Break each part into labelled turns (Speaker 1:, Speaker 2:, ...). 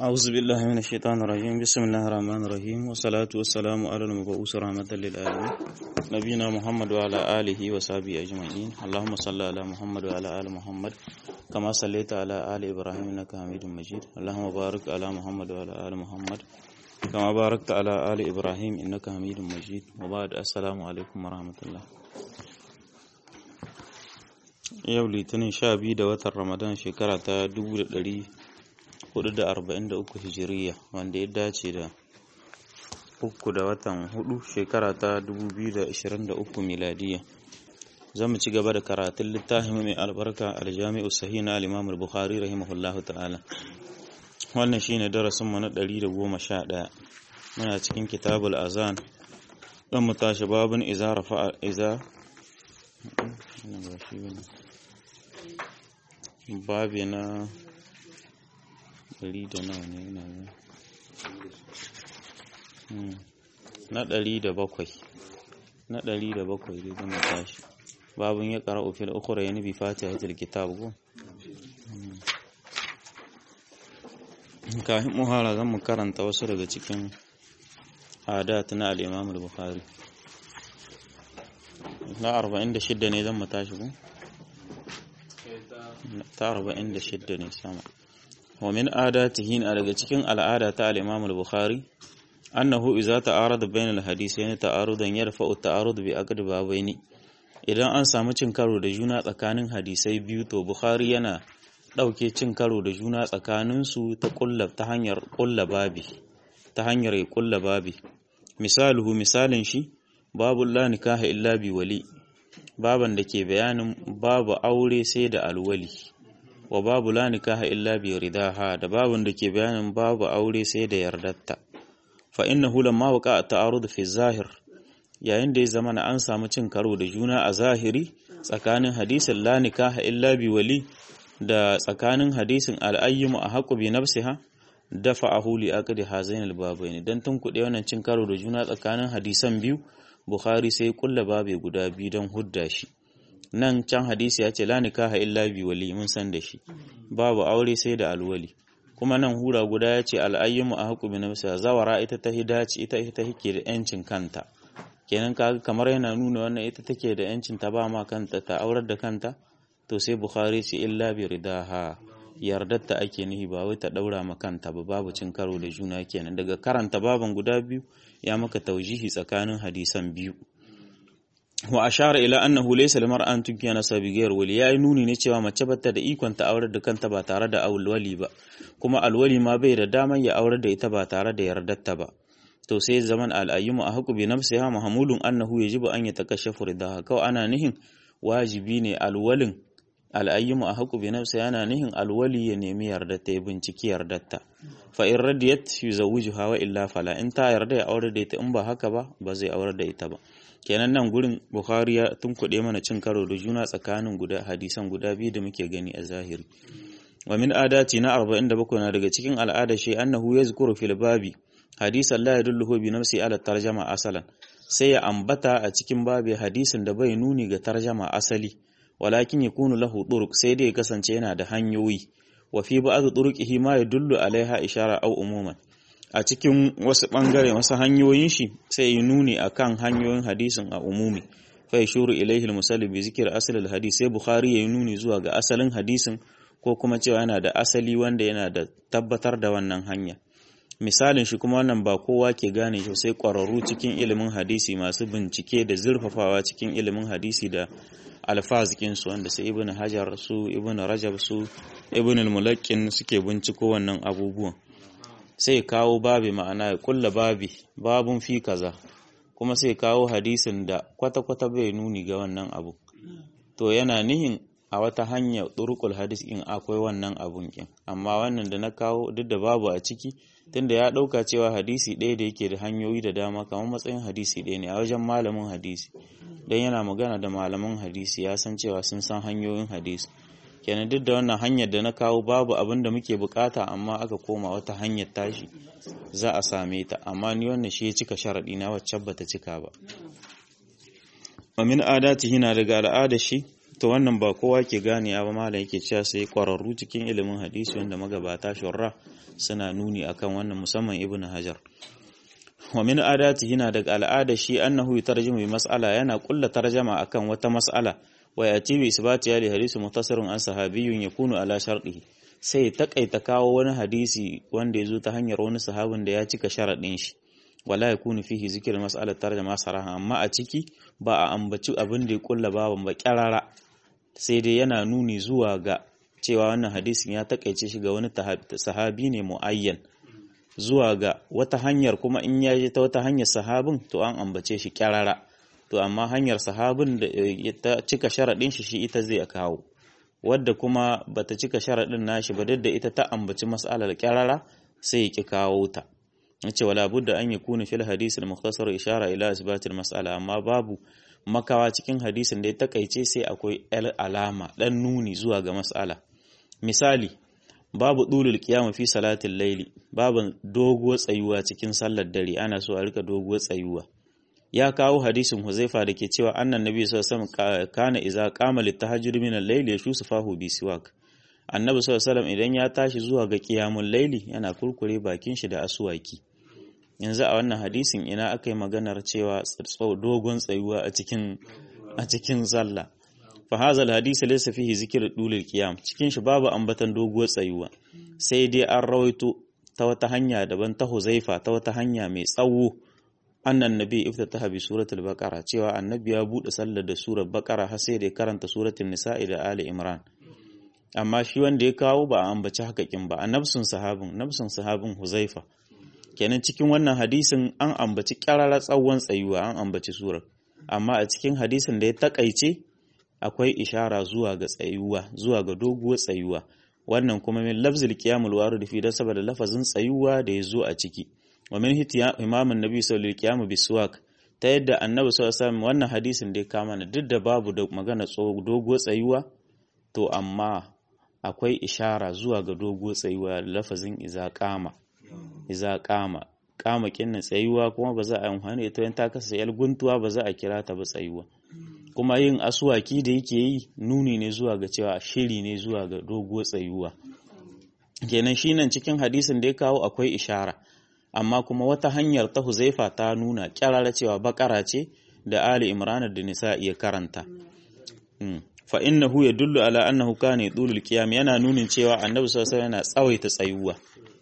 Speaker 1: أعوذ بالله من الشيطان الرجيم بسم الله الرحمن الرحيم والصلاة والسلام على المبعوث رحمة للعالمين نبينا محمد وعلى آله وصحبه أجمعين اللهم صل على محمد وعلى آل محمد كما صليت على آل إبراهيم إنك حميد مجيد اللهم بارك على محمد وعلى آل محمد كما باركت على آل إبراهيم إنك حميد مجيد وبعد السلام عليكم ورحمة الله yau litinin sha biyu da watan ramadan shekara ta 1443 hijiriya wanda ya dace da uku da watan hudu shekara ta 2023 miladiya za mu ci gaba da karatun littafin mai albarka aljami'u sahi na al-imam al-bukhari rahimahullahu ta'ala wannan shine darasin mu na 111 muna cikin kitabul azan dan mu tashi babun iza rafa iza babi na ɗari da nawa ne yana na ɗari da bakwai na ɗari da bakwai dai zama tashi babin ya ƙara ofil ukura ya nufi fata ya tilki tabu kafin muhara zan mu karanta wasu daga cikin adat na al'imam al-bukhari na 46 ne zan mu tashi ku ta arba'in da shidda ne sama wa min adatihi na daga cikin al'ada ta al-imam al-bukhari annahu idza ta'arada bain al-hadithain ta'arudan yarfa'u ta'arud bi aqd babaini idan an samu cin karo da juna tsakanin hadisai biyu to bukhari yana dauke cin karo da juna tsakanin su ta kulla ta hanyar kulla babi ta hanyar kulla babi misaluhu misalin shi babu la nikaha illa bi wali baban da ke bayanin babu aure sai da alwali wa babu la nikaha illa bi ridaha da babun da ke bayanin babu aure sai da yardatta fa innahu lamma waqa ta'arud fi zahir yayin da ya zama na an samu cin karo da juna a zahiri tsakanin hadisin la nikaha illa bi wali da tsakanin hadisin al'ayyimu a haƙu bi nafsiha dafa a huli aqdi hazain al-babaini dan tun kuɗe wannan cin karo da juna tsakanin hadisan biyu Bukhari sai kulla babe guda biyu don hudda shi. Nan can hadisi ya ce la nikaha illa bi wali mun san da shi. Babu aure sai da alwali. Kuma nan hura guda ya ce al'ayyimu a haƙu bi nafsiha zawara ita ta hidaci ita ita take da yancin kanta. Kenan kaga kamar yana nuna wannan ita take da yancin ta ba ma kanta ta aurar da kanta to sai Bukhari ce illa bi ridaha yardatta ake nihi ba wai ta daura ma kanta ba babu cin karo da juna kenan daga karanta baban guda biyu ya maka taujihi tsakanin hadisan biyu wa ashara ila annahu laysa limar'an tunkiyana sabigiyar wali yayi nuni ne cewa mace bata da ikon ta aurar da kanta ba tare da alwali ba kuma alwali ma bai da damar ya aurar da ita ba tare da yardarta ba to sai zaman al'ayyumu a haku bi nafsiha mahmulun annahu yajibu an yatakashafu ridaha kawai ana nihin wajibi ne alwalin al'ayyumu a haku bi nafsa yana nihin alwali ya nemi yardarta ya binciki yardarta fa in radiyat yuzawwijuha wa illa fala in ta yarda ya aure da ita in ba haka ba ba zai aure da ita ba kenan nan gurin bukhari ya tunkuɗe mana cin karo da juna tsakanin guda hadisan guda biyu da muke gani a zahiri wa min adati na 47 na daga cikin al'ada shi annahu yazkuru fil babi hadisan la yadulluhu bi nafsi ala tarjama asalan sai ya ambata a cikin babi hadisin da bai nuni ga tarjama asali walakin yakunu lahu turuq sai dai kasance yana da hanyoyi wa fi ba'd turuqihi ma yadullu alaiha ishara aw umuman a cikin wasu bangare wasu hanyoyin shi sai ya nuni akan hanyoyin hadisin a umumi fa yashuru ilaihi al-musalli bi zikr asl al-hadith sai bukhari ya nuni zuwa ga asalin hadisin ko kuma cewa yana da asali wanda yana da tabbatar da wannan hanya misalin shi kuma wannan ba kowa ke gane shi sai kwararru cikin ilimin hadisi masu bincike da zurfafawa cikin ilimin hadisi da alfazikinsu wanda sai ibn hajar su ibn rajab su ibn al-mulakkin suke binciko wannan abubuwan sai kawo babi ma'ana ya kulla babi babun fi kaza kuma sai kawo hadisin da kwata-kwata bai nuni ga wannan abu to yana nihin a wata hanya turukul hadis in akwai wannan abun kin amma wannan da na kawo duk da babu a ciki tunda ya dauka cewa hadisi ɗaya da yake da hanyoyi da dama kamar matsayin hadisi ɗaya ne a wajen malamin hadisi dan yana magana da malaman hadisi ya san cewa sun san hanyoyin hadisi kenan duk da wannan hanyar da na kawo babu abin da muke bukata amma aka koma wata hanyar tashi za a same ta amma ni wannan shi ya cika sharaɗi na wacce bata cika ba wa min adatihi na daga al'ada shi to wannan ba kowa ke gane ba malam yake cewa sai kwararru cikin ilimin hadisi wanda magabata shurra suna nuni akan wannan musamman ibnu hajar wa min adati yana daga al'ada shi annahu yutarjimu bi mas'ala yana kulla tarjama akan wata mas'ala wa yati bi isbati ya li hadisi mutasarrun an sahabiyyun yakunu ala shartihi sai takaita kawo wani hadisi wanda ya zo ta hanyar wani sahabin da ya cika sharadin shi wala yakunu fihi zikr mas'alat tarjama saraha amma a ciki ba a ambaci abin da ya kulla baban ba kyarara sai dai yana nuni zuwa ga cewa wannan hadisin ya takaice shi ga wani sahabi ne muayyan zuwa ga wata hanyar kuma in ya je ta wata hanyar sahabin to an ambace shi kyarara to amma hanyar sahabin da ta cika sharaɗin shi shi ita zai kawo wadda kuma bata cika sharaɗin nashi ba da ita ta ambaci mas'alar kyarara sai ya ki kawo ta yace wala budda an yakuna fil hadisi al mukhtasar ishara ila isbat al mas'ala amma babu makawa cikin hadisin da ya takaice sai akwai alama dan nuni zuwa ga mas'ala misali babu dulul qiyam fi salatil layli babu doguwar tsayuwa cikin sallar dare ana so a rika doguwar tsayuwa ya kawo hadisin Huzaifa da ke cewa annan nabi sallallahu alaihi wasallam kana idza qama litahajjud min al-layli yashusufahu bi siwak annabi sallallahu alaihi wasallam idan ya tashi zuwa ga qiyamul layli yana kurkure bakin shi da aswaki yanzu a wannan hadisin ina aka yi maganar cewa dogon tsayuwa a cikin a cikin sallah fa hazal hadisi laysa fihi zikr dulul qiyam cikin shi babu ambatan doguwar tsayuwa sai dai an rawaito ta wata hanya daban ta Huzaifa ta wata hanya mai tsawo annan nabi iftataha bi suratul baqara cewa annabi ya bude sallar da surar baqara har sai da karanta suratul nisa'i da ali imran amma shi wanda ya kawo ba a ambaci hakakin ba a nafsun sahabin nafsun sahabin Huzaifa kenan cikin wannan hadisin an ambaci kyarara tsawon tsayuwa an ambaci surar amma a cikin hadisin da ya takaice akwai ishara zuwa ga tsayuwa zuwa ga doguwar tsayuwa wannan kuma min lafzil qiyamul warid fi da saboda lafazin tsayuwa da ya zo a ciki wa min hitiya imamun nabi sallallahu alaihi wasallam biswak ta yadda annabi sallallahu alaihi wasallam wannan hadisin da ya kama na duk da babu da magana doguwar tsayuwa to amma akwai ishara zuwa ga doguwar tsayuwa lafazin iza qama iza qama kama kinna tsayuwa kuma ba za a yi amfani ita ta kasa yal guntuwa ba za a kira ta ba tsayuwa kuma yin asuwaki da yake yi nuni ne zuwa ga cewa shiri ne zuwa ga doguwar tsayuwa kenan shi nan cikin hadisin da ya kawo akwai ishara amma kuma wata hanyar ta huzaifa ta nuna kyarara cewa bakara ce da ali imran da nisa iya karanta fa innahu yadullu ala annahu kana yudulul qiyam yana nunin cewa annabi sallallahu alaihi yana tsawaita tsayuwa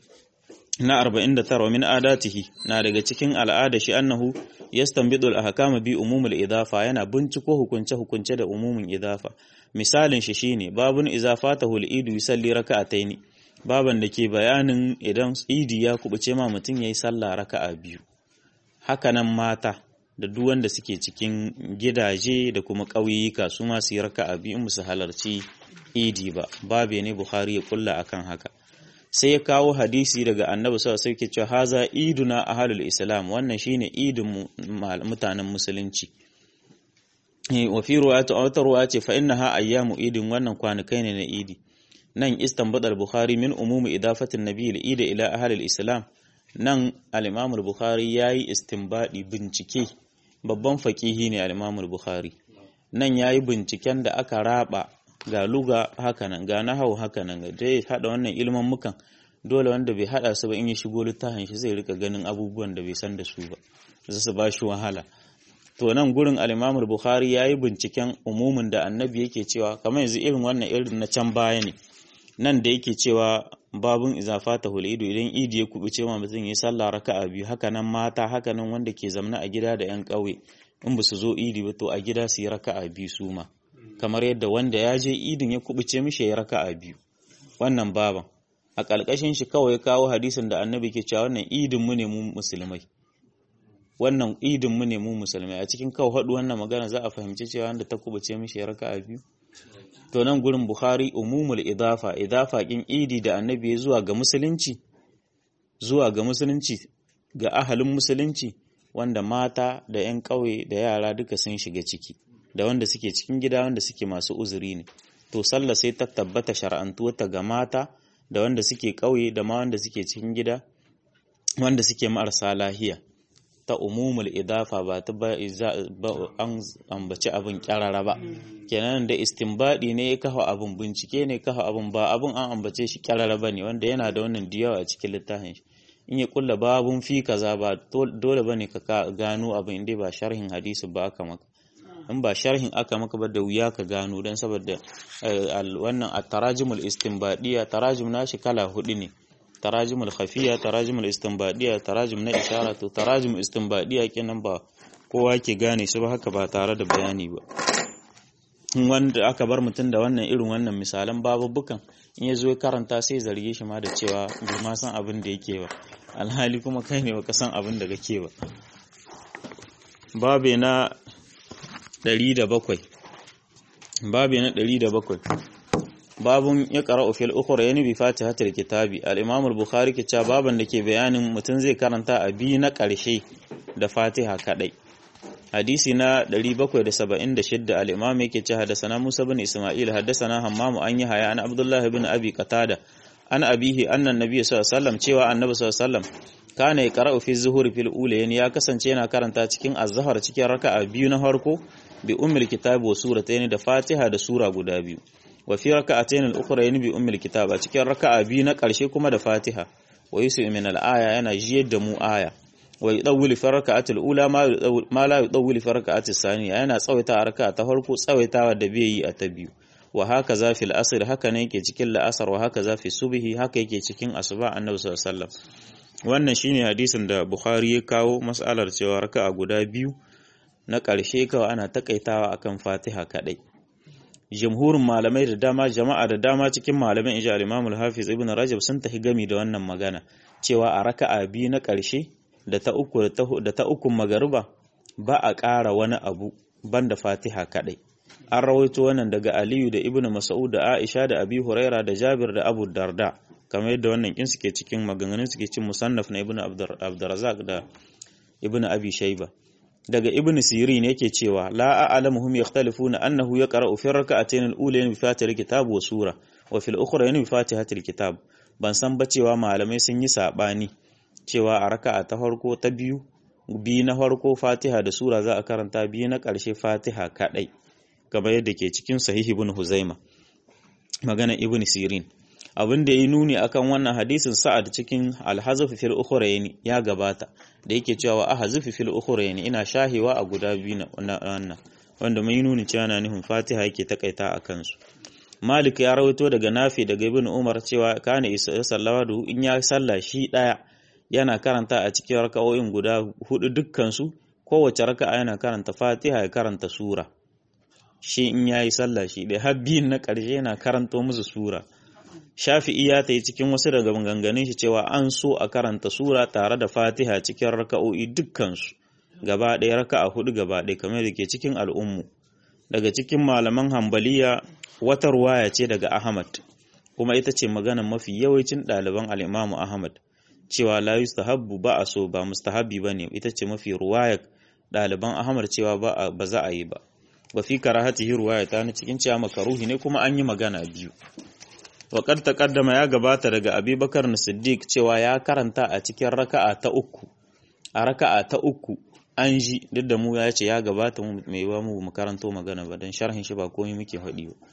Speaker 1: na 49 min adatihi na daga cikin al'ada shi annahu yastanbidu al-ahkama bi umumul idafa yana binciko hukunce hukunce da umumin idafa misalin shi shine babun izafatahu al-idu yusalli raka'ataini baban da ke bayanin idan idi ya kubuce ma mutum yayi sallah raka'a biyu hakanan mata da duk wanda suke cikin gidaje da kuma ƙauyuka su ma su yi raka'a biyu in su halarci idi ba babe ne Bukhari ya kulla akan haka sai ya kawo hadisi daga annabi sallallahu alaihi wasallam cewa haza iduna ahlul islam wannan shine idin mutanen musulunci wa fi ruwayatu aw tarwa ce fa innaha ayyamu idin wannan kwanakai ne na idi nan istanbul al-bukhari min umumi idafatin nabi al-id ila ahlul islam nan al-imam al-bukhari yayi istinbadi bincike babban faqihi ne al-imam al-bukhari nan yayi binciken da aka raba ga luga hakanan ga nahau hakanan ga dai hada wannan ilman mukan dole wanda bai hada su ba in ya shigo littafin shi zai rika ganin abubuwan da bai san da su ba za su ba shi wahala to nan gurin al-Imam al-Bukhari yayi binciken umumin da annabi yake cewa kamar yanzu irin wannan irin na can baya ne nan da yake cewa babun izafata hulidu idan idi ya kubuce ma mutum ya sallah raka'a biyu hakanan mata hakanan wanda ke zamna a gida da yan ƙauye in ba su zo idi ba to a gida su yi raka'a biyu su ma kamar yadda wanda ya je idin ya kubuce mishi ya raka'a biyu wannan baban a ƙalƙashin shi kawai kawo hadisin da annabi ke cewa wannan idin mu ne mu musulmai wannan idin mu ne mu musulmai a cikin kawo haɗu wannan magana za a fahimci cewa wanda ta kubuce mishi ya raka'a biyu to nan gurin bukhari umumul idafa idafa kin idi da annabi ya zuwa ga musulunci zuwa ga musulunci ga ahalin musulunci wanda mata da 'yan ƙauye da yara duka sun shiga ciki da wanda suke cikin gida wanda suke masu uzuri ne to sallah sai ta tabbata shar'antuwarta ga mata da wanda suke ƙauye da ma wanda suke cikin gida wanda suke marasa lahiya ta umumul idafa ba ta ba an ambaci abin kyarara ba kenan da istinbadi ne ya kafa abin bincike ne kafa abin ba abin an ambace shi kyarara ba ne wanda yana da wannan diyawa a cikin littafin shi in ya kulla babun fi kaza ba dole bane ka gano abin inda ba sharhin hadisi ba aka maka in ba sharhin aka maka ba da wuya ka gano dan saboda wannan at-tarajimul istinbadiya tarajim nashi kala hudu ne tarajimul khafiya tarajimul istinbadiya tarajim na ishara to tarajim istinbadiya kenan ba kowa ke gane su ba haka ba tare da bayani ba wanda aka bar mutum da wannan irin wannan misalan babubukan in ya zo ya karanta sai zarge shi ma da cewa bai ma san abin da yake ba alhali kuma kai ne baka san abin da kake ba babe na 107 babe na 107 babun ya qara'u fil ukhra yani bi fatihatil kitabi al-imam al-bukhari ke cewa baban da ke bayanin mutum zai karanta a bi na ƙarshe da fatiha kadai hadisi na 776 al-imam yake ce hadasana Musa bin Isma'il hadasana Hammam an yi haya an Abdullah ibn Abi Qatada an abihi annan nabi sallallahu alaihi wasallam cewa annabi sallallahu alaihi wasallam kana yaqra'u fi zuhuri fil ulayn ya kasance yana karanta cikin az-zuhr cikin raka'a biyu na farko bi ummil kitab wa suratayn da Fatiha da sura guda biyu wa fi raka'atayn al-ukhrayn bi ummil kitab a cikin raka'a biyu na karshe kuma da Fatiha wa yusu min al-aya yana jiyar da mu aya wa yudawwilu fi raka'atil ula ma la yudawwilu fi raka'atis saniya yana tsawaita a raka'a ta farko tsawaitawa da bai yi a ta biyu wa haka za fi al'asr haka ne yake cikin la'asar wa haka za fi subhi haka yake cikin asuba annabi sallallahu alaihi wasallam wannan shine hadisin da Bukhari ya kawo mas'alar cewa raka'a guda biyu na ƙarshe kawai ana takaitawa akan Fatiha kadai jumhurin malamai da dama jama'a da dama cikin malaman ija al-Imam al-Hafiz Ibn Rajab sun tafi gami da wannan magana cewa a raka'a biyu na ƙarshe da ta uku da ta uku magariba ba a ƙara wani abu banda Fatiha kadai an rawaito wannan daga Aliyu da Ibn Mas'ud da Aisha da Abi Huraira da Jabir da Abu Darda kamar yadda wannan kin suke cikin maganganun suke cin musannaf na Ibn Abdurrazzaq da Ibn Abi Shayba daga Ibn Sirin yake cewa la a'lamuhum yakhtalifuna annahu yaqra'u fi rak'atayn al-ulayn bi fatihatil kitab wa sura wa fil ukhrayn bi fatihatil kitab ban san ba cewa malamai sun yi sabani cewa a raka'a ta farko ta biyu biyu na farko Fatiha da sura za a karanta biyu na ƙarshe Fatiha kadai kamar yadda ke cikin sahih ibn Huzaima magana ibn Sirin abin da ya nuni akan wannan hadisin sa'ad cikin al-hazf fil ukhrayn ya gabata da yake cewa ahzif fil ukhrayn ina shahewa a guda biyu na wannan wanda mai nuni cewa na nufin Fatiha yake takaita a kansu Malik ya rawaito daga Nafi daga Ibn Umar cewa kana isa sallawa da in ya salla shi daya yana karanta a cikin raka'o'in guda hudu dukkan su kowace raka'a yana karanta Fatiha ya karanta sura shi in yayi sallah shi dai har biyun na ƙarshe yana karanto musu sura Shafi'i ya ta yi cikin wasu daga maganganun shi cewa an so a karanta sura tare da Fatiha cikin raka'o'i dukkansu gaba ɗaya raka'a hudu gaba ɗaya kamar da ke cikin al'ummu daga cikin malaman hambaliya wata ruwaya ce daga Ahmad kuma ita ce maganan mafi yawancin ɗaliban al'imamu Ahmad cewa la yustahabbu ba a so ba mustahabbi ba ne ita ce mafi ruwaya ɗaliban Ahmad cewa ba za a yi ba wa fi karahatihi ruwaya ta ni cikin cewa makaruhi ne kuma an yi magana biyu Waƙar taƙaddama ya gabata daga Abubakar Siddiq cewa ya karanta a cikin raka'a ta uku. A raka'a ta uku an ji duk da mu ya ce ya gabata mai ba mu mu karanto magana ba don sharhin shi ba komai muke faɗi ba.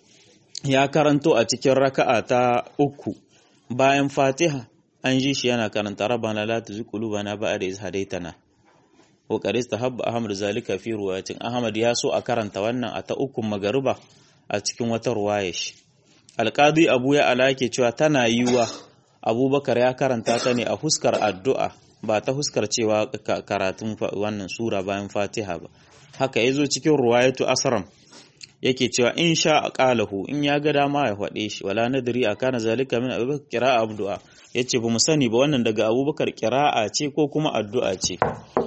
Speaker 1: Ya karanto a cikin raka'a ta uku bayan Fatiha an ji shi yana karanta rabbana la tuzigh qulubana ba'da idh hadaytana. Wa qad istahabba Ahmad zalika fi ruwayatin Ahmad ya so a karanta wannan a ta uku magariba a cikin wata ruwaya shi. alƙadi abu ya ala ke cewa tana yiwa abubakar ya karanta ta ne a huskar addu'a ba ta huskar cewa karatun wannan sura bayan fatiha ba haka ya zo cikin ruwayatu asram yake cewa in sha a ƙalahu in ya ga dama ya faɗe shi wala nadiri a kana zalika min abubakar kira abdu'a ya ce ba mu sani ba wannan daga abubakar kira'a ce ko kuma addu'a ce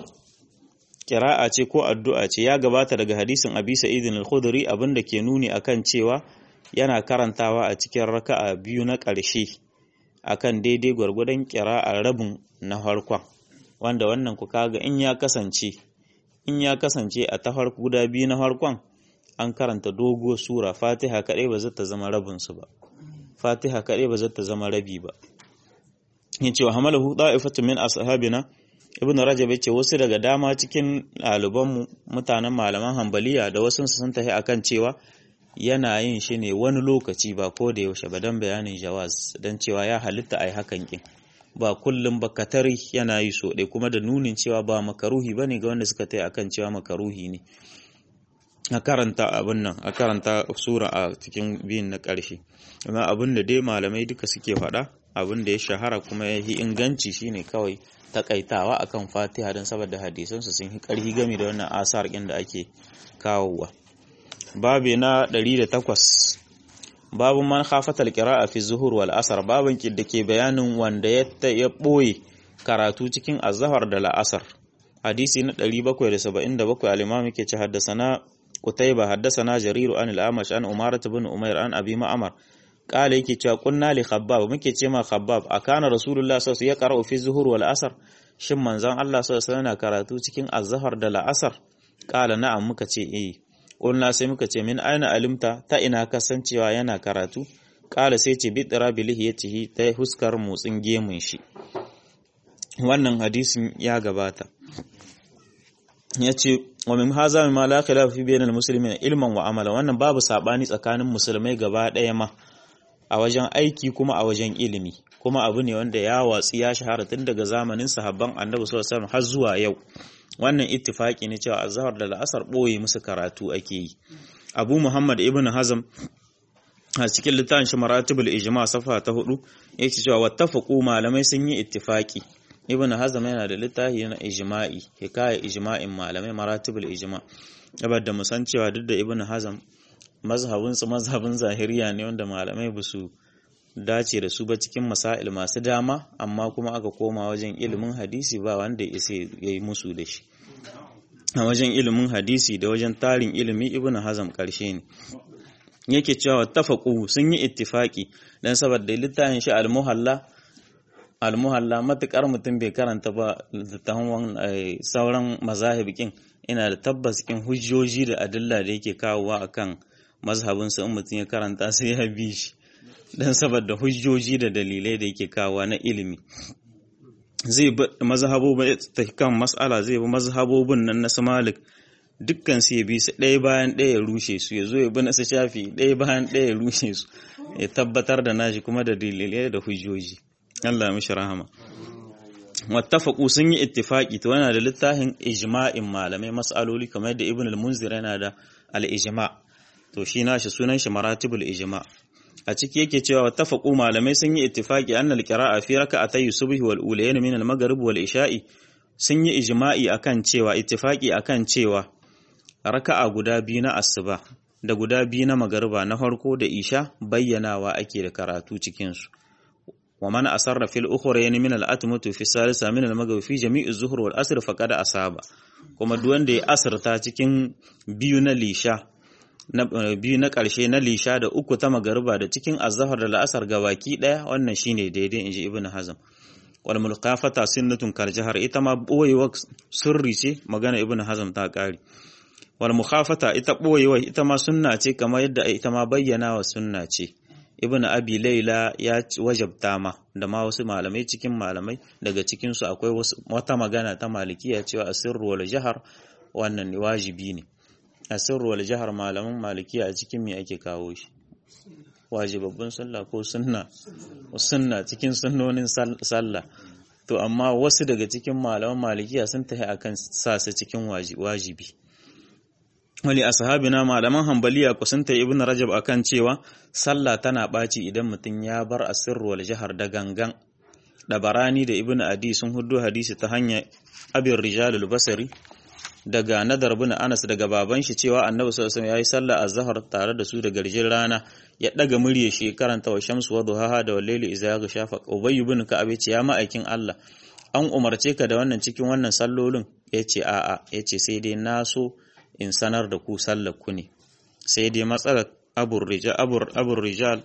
Speaker 1: kira'a ce ko addu'a ce ya gabata daga hadisin abi sa'idin al-khudri abinda ke nuni akan cewa yana karantawa a cikin raka'a biyu na ƙarshe akan daidai gwargwadon a rabin na farkon wanda wannan ku kaga in ya kasance in ya kasance a ta farko guda biyu na farkon an karanta doguwar sura fatiha kaɗai ba zata zama rabin su ba fatiha kaɗai ba zata zama rabi ba yace wa hamalahu da'ifatu min ashabina ibn rajab yace wasu daga dama cikin ɗaliban mutanen malaman hambaliya da wasu sun tafi akan cewa yana yin shi ne wani lokaci ba ko da yaushe ba dan bayanin jawaz dan cewa ya halitta ai hakan kin ba kullum ba katari yana yi so ɗaya kuma da nunin cewa ba makaruhi bane ga wanda suka tai akan cewa makaruhi ne a karanta abin nan a karanta sura a cikin biyun na ƙarshe amma abin da dai malamai duka suke faɗa abin da ya shahara kuma ya yi inganci shine kawai takaitawa akan fatiha don saboda hadisansu sun yi ƙarfi game da wannan asar ɗin da ake kawowa babi na 108 babu man khafatal qira'a fi zuhur wal asr babin da ke bayanin wanda ya ya boye karatu cikin azhar da la'asar hadisi na 777 al-imam yake ce haddasana qutayba haddasana jarir an al-amash an umarat ibn umair an abi ma'mar qala yake cewa kunna li khabbab muke ce ma khabbab akana rasulullah sallallahu alaihi wasallam ya qara'u fi zuhur wal asr shin manzon Allah sallallahu alaihi wasallam karatu cikin azhar da la'asar qala na'am muka ce eh Ƙulna sai muka ce min aina alimta ta ina kasancewa yana karatu ƙala sai ce bi tsira bilihi ya cihi ta huskar motsin gemun shi wannan hadisin ya gabata ya ce wa min haza min ma la khilafa fi bainal muslimin ilman wa amala wannan babu sabani tsakanin musulmai gaba ɗaya ma a wajen aiki kuma a wajen ilimi kuma abu ne wanda ya watsi ya shahara tun daga zamanin sahabban annabi sallallahu alaihi wasallam har zuwa yau wannan ittifaki ne cewa azhar da la'asar boye musu karatu ake yi abu muhammad ibn hazm a cikin littafin shi maratibul ijma safa ta hudu yake cewa wattafaqu malamai sun yi ittifaki ibn hazm yana da littafi na ijma'i hikaya ijma'in malamai maratibul ijma saboda mu san cewa duk da ibn hazm mazhabin su mazhabin zahiriya ne wanda malamai ba su dace da su ba cikin masail masu dama amma kuma aka koma wajen ilimin hadisi ba wanda ya yi musu da shi a wajen ilimin hadisi da wajen tarin ilimi ibn hazam karshe ne yake cewa tafaqu sun yi ittifaki dan saboda littafin shi al-muhalla al-muhalla matukar mutum bai karanta ba littafin sauran mazahibikin ina da tabbas kin hujjoji da adilla da yake kawowa akan mazhabin sa in mutum ya karanta sai ya bi shi dan saboda hujjoji da dalilai da yake kawowa na ilimi zai bi mazhabobin ta kan mas'ala zai bi mazhabobin nan na su Malik dukkan su ya bi su ɗaya bayan ɗaya ya rushe su ya zo ya bi na su Shafi ɗaya bayan ɗaya ya rushe su ya tabbatar da nashi kuma da dalilai da hujjoji Allah ya mishi rahama wattafaqu sun yi ittifaqi to yana da littafin ijma'in malamai mas'aloli kamar da Ibn al-Munzir yana da al-ijma to shi nashi sunan shi maratibul ijma' a ciki yake cewa wattafaqu malamai sun yi ittifaqi anna al-qira'a fi rak'atay subhi wal ulayn min al-maghrib wal isha'i sun yi ijma'i akan cewa ittifaqi akan cewa raka'a guda biyu na asuba da guda biyu na magariba na farko da isha bayyanawa ake da karatu cikin su wa man asarra fil ukhrayn min al-atmatu fi salisa min al-maghrib fi jami'i zuhr wal asr faqad asaba kuma duk wanda ya asirta cikin biyu na lisha na biyu na ƙarshe na lisha da uku ta magariba da cikin azhar da la'asar gabaki ɗaya wannan shine daidai inji ibnu hazm wal mulqafata sunnatun kal jahar ita ma boyewa sirri ce magana ibnu hazm ta ƙari wal mukhafata ita boyewa ita ma sunna ce kamar yadda ita ma bayyana wa sunna ce ibnu abi laila ya wajabta ma da ma wasu malamai cikin malamai daga cikin su akwai wata magana ta malikiya cewa asirru wal jahar wannan wajibi ne asirru wal jahar malaman malikiya a cikin me ake kawo shi wajibabbin sallah ko sunna sunna cikin sunnonin sallah to amma wasu daga cikin malaman malikiya sun tafi akan sa su cikin wajibi wali ashabina malaman hanbaliya ku sun tayi ibnu rajab akan cewa sallah tana baci idan mutum ya bar asirru wal jahar da gangan da barani da ibnu adi sun huddo hadisi ta hanya abin rijalul basari daga nadar bin Anas daga baban shi cewa Annabi sallallahu alaihi wasallam yayi sallah azhar tare da su da garjin rana ya daga murye shi karanta wa shamsu wa duhaha da wallaili idza yaghsha fa Ubay ibn Ka'ab ce ya ma'aikin Allah an umarce ka da wannan cikin wannan sallolin yace a'a yace sai dai na so in sanar da ku sallar ku ne sai dai matsalar abur rijal abur abur rijal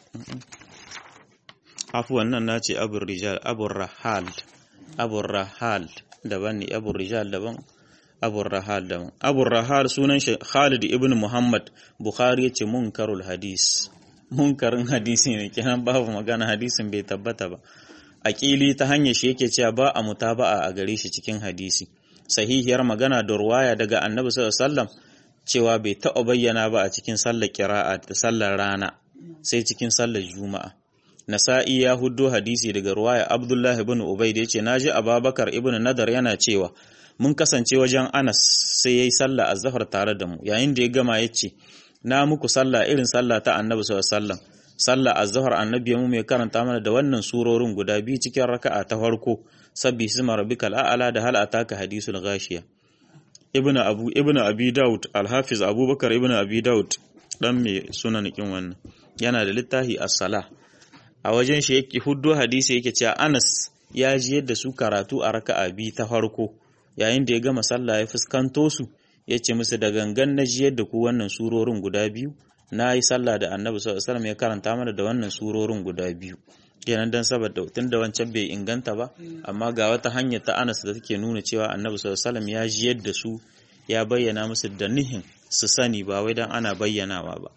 Speaker 1: afuwan nan nace abur rijal abur rahal abur rahal daban ne abur rijal daban abun rahal da abun rahal sunan shi khalid ibn muhammad bukhari yace munkarul hadis munkarin hadisi ne kenan babu magana hadisin bai tabbata ba aqili ta hanyar shi yake cewa ba a mutaba'a a gare shi cikin hadisi sahihiyar magana da ruwaya daga annabi sallallahu alaihi wasallam cewa bai taɓa bayyana ba a cikin sallar kira'a da sallar rana sai cikin sallar juma'a nasa'i ya huddo hadisi daga ruwaya abdullah ibn ubayd yace naji ababakar ibn nadar yana cewa mun kasance wajen anas sai yayi sallah azhar tare da mu yayin da ya gama yace na muku sallah irin sallah ta annabi sallallahu alaihi wasallam sallah azhar annabi mu mai karanta mana da wannan surorin guda biyu cikin raka'a ta farko sabbi sima rabbikal a'la da hal ataka hadisul ghashiya ibnu abu ibnu abi daud al-hafiz abubakar ibnu abi daud dan mai sunan kin wannan yana da littafi as-sala a wajen shi yake huddo hadisi yake cewa Anas ya ji yadda su karatu a raka'a biyu ta farko yayin da ya gama sallah ya fuskanto su ya ce musu da gangan na ji yadda ku wannan surorin guda biyu na yi sallah da annabi sallallahu alaihi wasallam ya karanta mana da wannan surorin guda biyu kenan dan saboda tun da wancan bai inganta ba amma ga wata hanya ta Anas da take nuna cewa annabi sallallahu alaihi wasallam ya ji yadda su ya bayyana musu da nihin su sani ba wai dan ana bayyanawa ba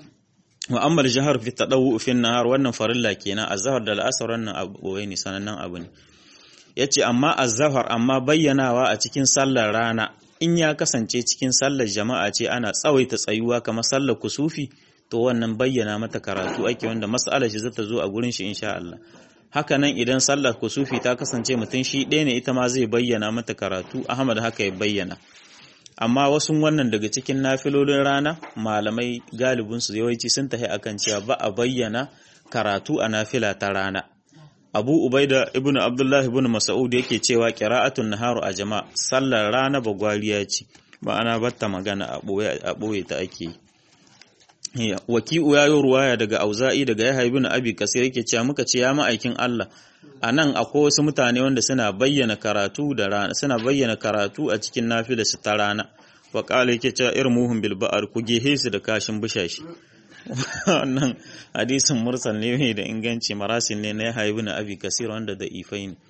Speaker 1: wa amma jihar fi tadawu fi nahar wannan farilla kenan azhar da al'asr wannan abu ne sanannen abu ne yace amma azhar amma bayyanawa a cikin sallar rana in ya kasance cikin sallar jama'a ce ana tsawaita tsayuwa kamar sallar kusufi to wannan bayyana mata karatu ake wanda mas'alar shi zata zo a gurin shi insha Allah haka nan idan sallar kusufi ta kasance mutum shi ɗaya ne ita ma zai bayyana mata karatu Ahmad haka ya bayyana amma wasu wannan daga cikin nafilolin rana malamai galibin su yawanci sun tahi akan cewa ba a bayyana karatu a nafila ta rana Abu Ubaida ibn Abdullah ibn Mas'ud yake cewa qira'atun naharu a jama'a sallar rana bagwariya ce ma'ana batta magana a boye ta ake yi waki'u ya yi ruwaya daga auza'i daga yahya ibn abi kasir yake cewa muka ce ya ma'aikin Allah a nan akwai wasu mutane wanda suna bayyana karatu da rana suna bayyana karatu a cikin nafila su ta rana wa qala yake cewa irmuhum bil ba'ar ku gehe su da kashin bushashi wannan hadisin mursal ne mai da inganci marasil ne na yahya ibn abi kasir wanda da ifai ne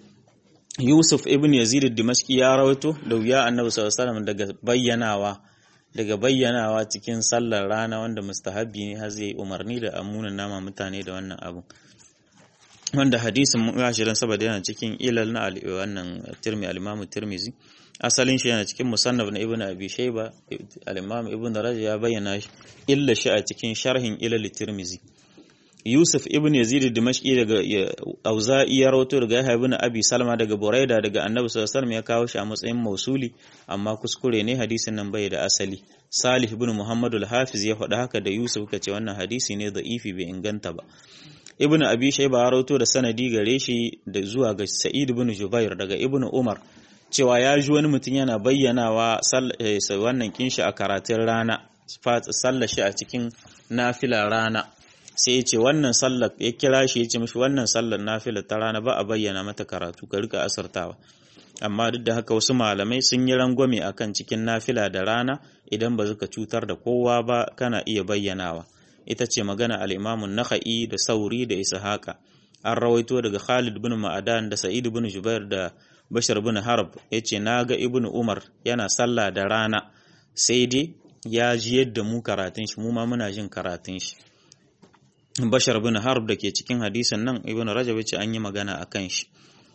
Speaker 1: Yusuf ibn Yazid ad-Dimashqi ya rawaito da wuya Annabi sallallahu alaihi wasallam daga bayyanawa daga bayyanawa cikin sallar rana wanda mustahabbi ne har zai umarni da amunan nama mutane da wannan abu wanda hadisin gashirin saboda yana cikin ilal na wannan tirmi al-imamu tirmizi asalin shi yana cikin musannaf na ibnu abi shayba al-imam ibn rajab ya bayyana shi illa shi a cikin sharhin ilal tirmizi Yusuf ibn Yazid Dimashqi daga Auza'i ya rawato daga Yahya ibn Abi Salma daga Buraida daga Annabi sallallahu alaihi wasallam ya kawo shi a matsayin mausuli amma kuskure ne hadisin nan bai da asali Salih ibn Muhammad al-Hafiz ya faɗa haka da Yusuf kace wannan hadisi ne da'ifi bai inganta ba Ibn Abi Shayba ya rawato da sanadi gare shi da zuwa ga Sa'id ibn Jubair daga Ibn Umar cewa ya ji wani mutum yana bayyanawa wannan kinshi a karatun rana sallar shi a cikin nafila rana sai ya ce wannan sallar ya kira shi ya ce mishi wannan sallar nafila ta rana ba a bayyana mata karatu ka rika asartawa amma duk da haka wasu malamai sun yi rangwame akan cikin nafila da rana idan ba zuka cutar da kowa ba kana iya bayyanawa ita ce magana al-Imam nakhai da Sauri da Ishaqa an rawaito daga Khalid bin Ma'adan da Sa'id bin Jubair da Bashar bin Harb yace naga Ibn Umar yana sallah da rana sai dai ya ji yadda mu karatun shi mu ma muna jin karatun shi Bashar bin Harb da ke cikin hadisin nan Ibn Rajab ya ce an yi magana a kan shi.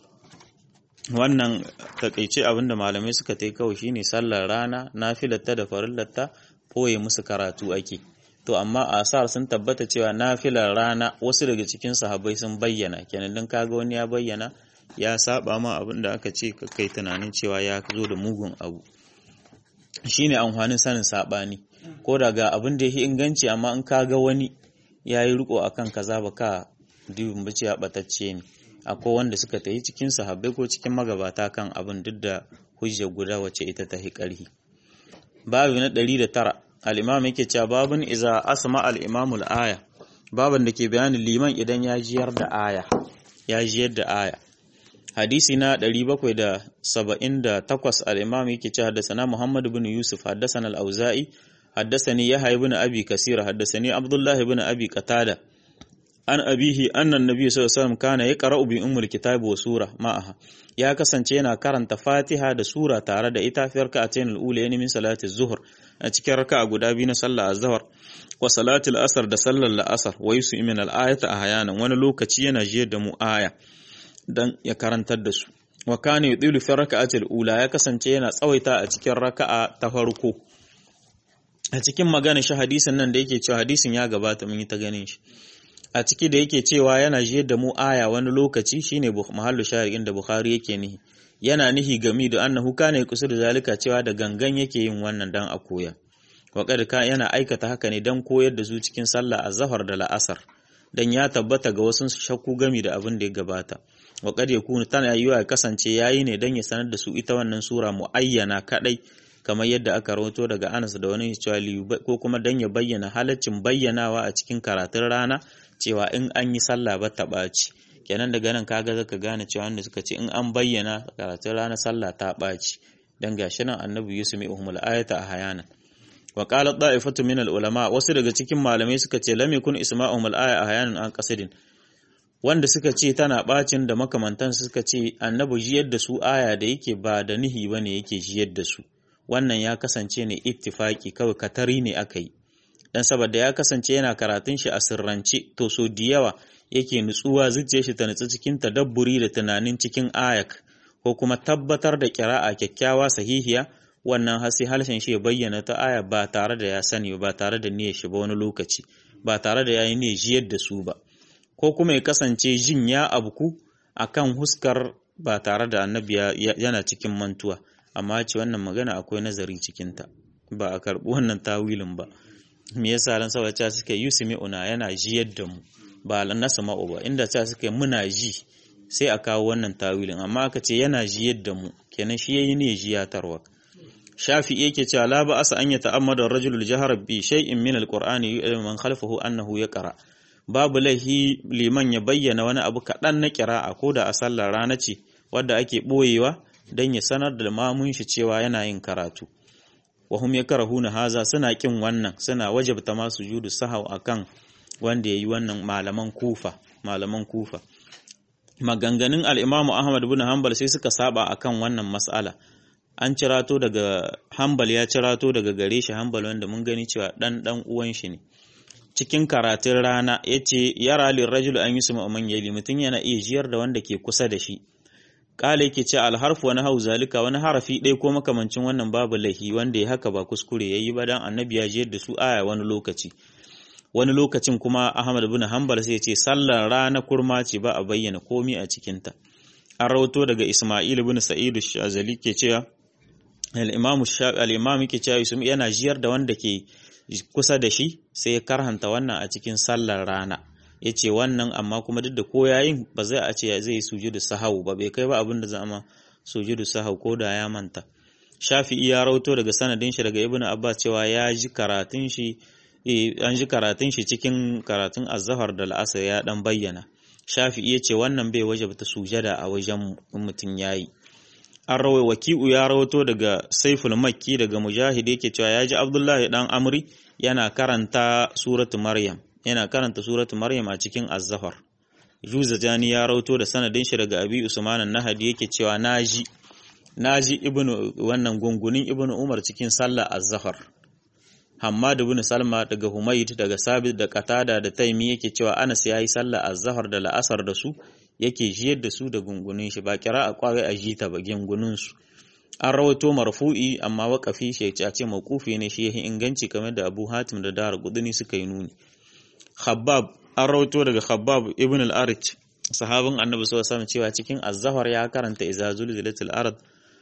Speaker 1: Wannan takaice abinda malamai suka ta kawai shine sallar rana, nafilatta da farillatta koye musu karatu ake. To amma asar sun tabbata cewa nafilar rana wasu daga cikin sahabbai sun bayyana, kenan dan kaga wani ya bayyana ya saba ma abin da aka ce kai tunanin cewa ya zo da mugun abu. Shine amfanin sanin sabani. Ko daga abin da ya inganci amma in kaga wani ya yi riko a kan kaza ba ka dubin bace ya batacce ne akwai wanda suka tayi cikin sahabbai ko cikin magabata kan abin duk da hujja guda wacce ita ta ƙarhi babu na ɗari da tara al'imam yake cewa babun iza asma al'imamul aya baban da ke bayanin liman idan ya jiyar da aya ya jiyar da aya hadisi na 778 al-imam yake cewa haddathana Muhammad ibn Yusuf haddathana al-Auza'i haddathani Yahya ibn Abi Kasir haddathani Abdullah ibn Abi Qatada an abihi annan nabi sallallahu alaihi wasallam kana yaqra'u bi ummul kitab wa sura ma'aha ya kasance yana karanta Fatiha da sura tare da ita fi rak'atayn al-ula min salati az-zuhr a cikin raka'a guda biyu na sallar az-zuhr wa salati al-asr da sallar al-asr wa yusu min al-ayata ahyanan wani lokaci yana jiyar da mu aya dan ya karantar da su wa kana yudilu fi raka'atil ula ya kasance yana tsawaita a cikin raka'a ta farko a cikin magana shi hadisin nan da yake cewa hadisin ya gabata mun yi ta ganin shi a ciki da yake cewa yana jiyar da mu aya wani lokaci shine mahallu shahid da Bukhari yake nihi yana nihi gami da annahu kana yakusur zalika cewa da gangan yake yin wannan dan a koya wa ka yana aikata haka ne dan koyar da su cikin sallah azhar da la'asar dan ya tabbata ga wasu shakku gami da abin da ya gabata wa kad yakunu tana yiwa ya kasance yayi ne dan ya sanar da su ita wannan sura muayyana kadai kamar yadda aka rawato daga Anas da wani cewa ko kuma dan ya bayyana halaccin bayyanawa a cikin karatun rana cewa in an yi sallah ba ta ɓaci kenan daga nan kaga zaka gane cewa wanda suka ce in an bayyana karatun rana sallah ta ɓaci dan gashi nan annabi Yusuf mai uhmul ayata a hayana wa qala da'ifatu min al ulama wasu daga cikin malamai suka ce lam yakun isma'uhum al aya a hayanan an qasidin wanda suka ce tana bacin da makamantan suka ce annabi jiyar da su aya da yake ba da nihi bane yake jiyar da su wannan ya kasance ne ittifaki kawai katari ne aka yi dan saboda ya kasance yana karatun shi a sirrance to so da yawa yake nutsuwa zuciyar shi ta nutsu cikin tadabburi da tunanin cikin ayak ko kuma tabbatar da kira'a kyakkyawa sahihiya wannan hasi halshen shi ya bayyana ta aya ba tare da ya sani ba tare da niyyar shi ba wani lokaci ba tare da yayi niyyar jiyar da su ba ko kuma ya kasance jin ya abku akan huskar ba tare da annabi yana cikin mantuwa amma ce wannan magana akwai nazari cikinta ba a karɓi wannan tawilin ba me yasa ran saboda cewa suka yi una yana ji yadda mu ba na sama'u ba inda cewa suka muna ji sai a kawo wannan tawilin amma aka ce yana ji yadda mu kenan shi yayi ne jiyatarwa shafi'i yake cewa la ba asa an yata'ammada ar-rajulu jahara bi shay'in min al-qur'ani man khalfahu annahu yaqra babu lahi liman ya bayyana wani abu kaɗan na kira'a ko da a sallar rana ce wadda ake ɓoyewa don ya sanar da mamun shi cewa yana yin karatu wa hum yakrahuna haza suna kin wannan suna wajabta ma sujudu sahau akan wanda yayi wannan malaman kufa malaman kufa maganganun al-imamu ahmad ibn hanbal sai suka saba akan wannan mas'ala an cirato daga hanbal ya cirato daga gare shi hanbal wanda mun gani cewa dan dan uwan shi ne cikin karatun rana yace yara lil rajul an yusma man yali mutun yana iya jiyar da wanda ke kusa da shi kala yake ce alharfu wani hau zalika wani harafi ɗaya ko makamancin wannan babu lahi wanda ya haka ba kuskure yayi ba dan annabi ya jiyar da su aya wani lokaci wani lokacin kuma Ahmad bin Hanbal sai ya ce sallar rana kurma ce ba a bayyana komi a cikinta an rawato daga Isma'il bin Sa'id Shazali ke cewa al-Imam al-Imam yake cewa Yusuf yana jiyar da wanda ke kusa da shi sai ya karhanta wannan a cikin sallar rana ya ce wannan amma kuma duk da ko yayin ba zai a ce zai sujudu sahau ba bai kai ba abin da zama sujudu sahau ko da ya manta shafi'i ya rauto daga sanadin shi daga ibnu abbas cewa ya ji karatun shi an ji karatun shi cikin karatun azhar da la'asar ya dan bayyana shafi'i ya ce wannan bai wajabta sujada a wajen mutum yayi an rawai waki'u ya rawato daga saiful makki daga mujahid yake cewa ya ji abdullahi dan amri yana karanta suratu maryam yana karanta suratu maryam a cikin az-zafar juzajani ya rawato da sanadin shi daga abi usman an-nahdi yake cewa naji naji ibnu wannan gungunin ibnu umar cikin sallah az-zafar hammad ibn salma daga humayd daga sabit da qatada da taimi yake cewa anas yayi sallah az-zafar da la'asar da su yake jiyar da su da gungunin shi ba kira a kwarai a jita ba gungunin su an rawato marfu'i amma waƙafi shi ya ce mawqufi ne shi yahi inganci kamar da Abu Hatim da Dar Qudni suka yi nuni Khabbab an rawato daga Khabbab ibn al-Arich sahabin Annabi sallallahu alaihi cewa cikin az-zahar ya karanta iza zulzilatil ard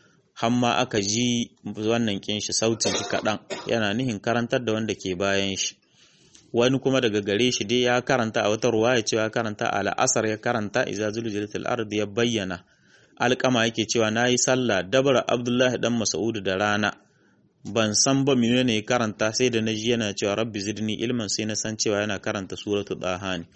Speaker 1: hamma aka ji wannan kin shi sautin shi kadan yana nihin karantar da wanda ke bayan shi wani kuma daga gare shi dai ya karanta a wata ruwaya cewa karanta ala asar ya karanta iza zulzilatil ard ya bayyana alƙama yake cewa nayi sallah dabara Abdullahi dan Mas'ud da rana ban san ba menene karanta sai da naji yana cewa rabbi zidni ilman sai na san cewa yana karanta suratul daha ne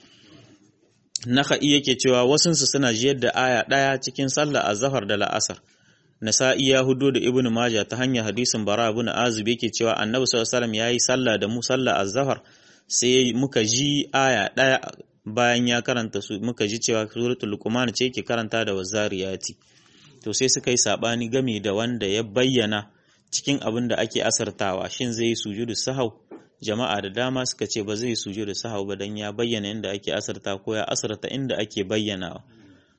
Speaker 1: naka'i yake cewa wasunsu suna jiyar da aya ɗaya cikin sallah azhar da la'asar nasa'i ya hudo da ibnu majah ta hanyar hadisin bara ibn azib yake cewa annabi sallallahu alaihi wasallam yayi sallah da mu sallah azhar sai muka ji aya ɗaya bayan ya karanta su muka ji cewa suratul luqman ce yake karanta da wazariyati to sai suka yi sabani game da wanda ya bayyana cikin abin da ake asartawa shin zai yi sujudu sahau jama'a da dama suka ce ba zai yi sujudu sahau ba dan ya bayyana inda ake asarta ko ya asarta inda ake bayyanawa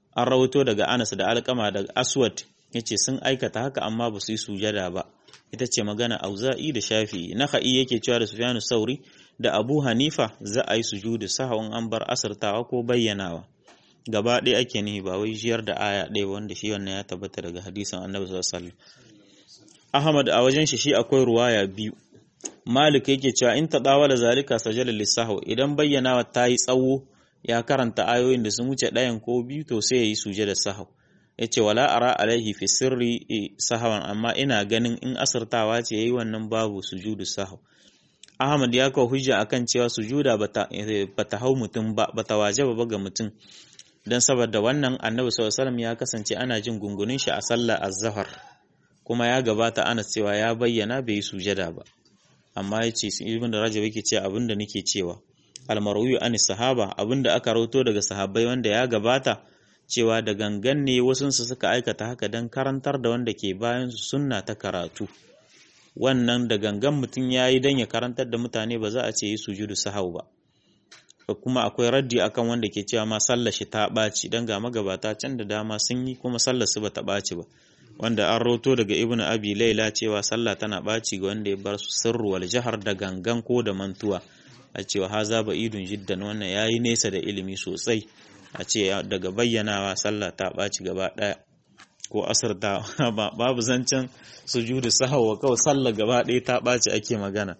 Speaker 1: an rawaito daga Anas da Alkama da Aswad yace sun aikata haka amma ba su yi sujada ba ita ce magana Auza'i da Shafi'i Nakhai yake cewa da Sufyanu Sauri da Abu Hanifa za a yi sujudu sahwan an bar asartawa ko bayyanawa gaba ɗaya ake nihi ba wai jiyar da aya ɗaya wanda shi wannan ya tabbata daga hadisin Annabi sallallahu alaihi wasallam Ahmad a wajen shi shi akwai ruwaya biyu Malik yake cewa in ta da zalika sajala lisahu idan bayyanawa ta yi tsawo ya karanta ayoyin da sun wuce ɗayan ko biyu to sai ya yi sujada sahau yace wala ara alaihi fi sirri sahawan amma ina ganin in asirtawa ce yayi wannan babu sujudu sahau Ahmad ya kawo hujja akan cewa sujuda bata bata hau mutum ba bata wajaba ba ga mutum dan saboda wannan Annabi sallallahu alaihi wasallam ya kasance ana jin gungunin shi a sallar az-zuhr kuma ya gabata ana cewa ya bayyana bai yi sujada ba amma yace ibn Rajab yake cewa abinda nake cewa al-marwi an sahaba abinda aka rawato daga sahabbai wanda ya gabata cewa da gangan ne wasunsu suka aikata haka don karantar da wanda ke bayan su sunna ta karatu wannan da gangan mutum ya yi don ya karantar da mutane ba za a ce yi sujudu sahau ba kuma akwai raddi akan wanda ke cewa ma sallar shi ta ɓaci don ga magabata can da dama sun yi kuma sallar su ba ta ɓaci ba wanda an roto daga ibnu abi laila cewa sallah tana ɓaci ga wanda ya bar su sirru wal jahar da gangan ko da mantuwa a cewa haza ba idun jiddan wannan yayi nesa da ilimi sosai a ce daga bayyanawa sallah ta ɓaci gaba ɗaya ko asar ta babu zancen sujudu sahawa kawai sallah gaba ɗaya ta ɓaci ake magana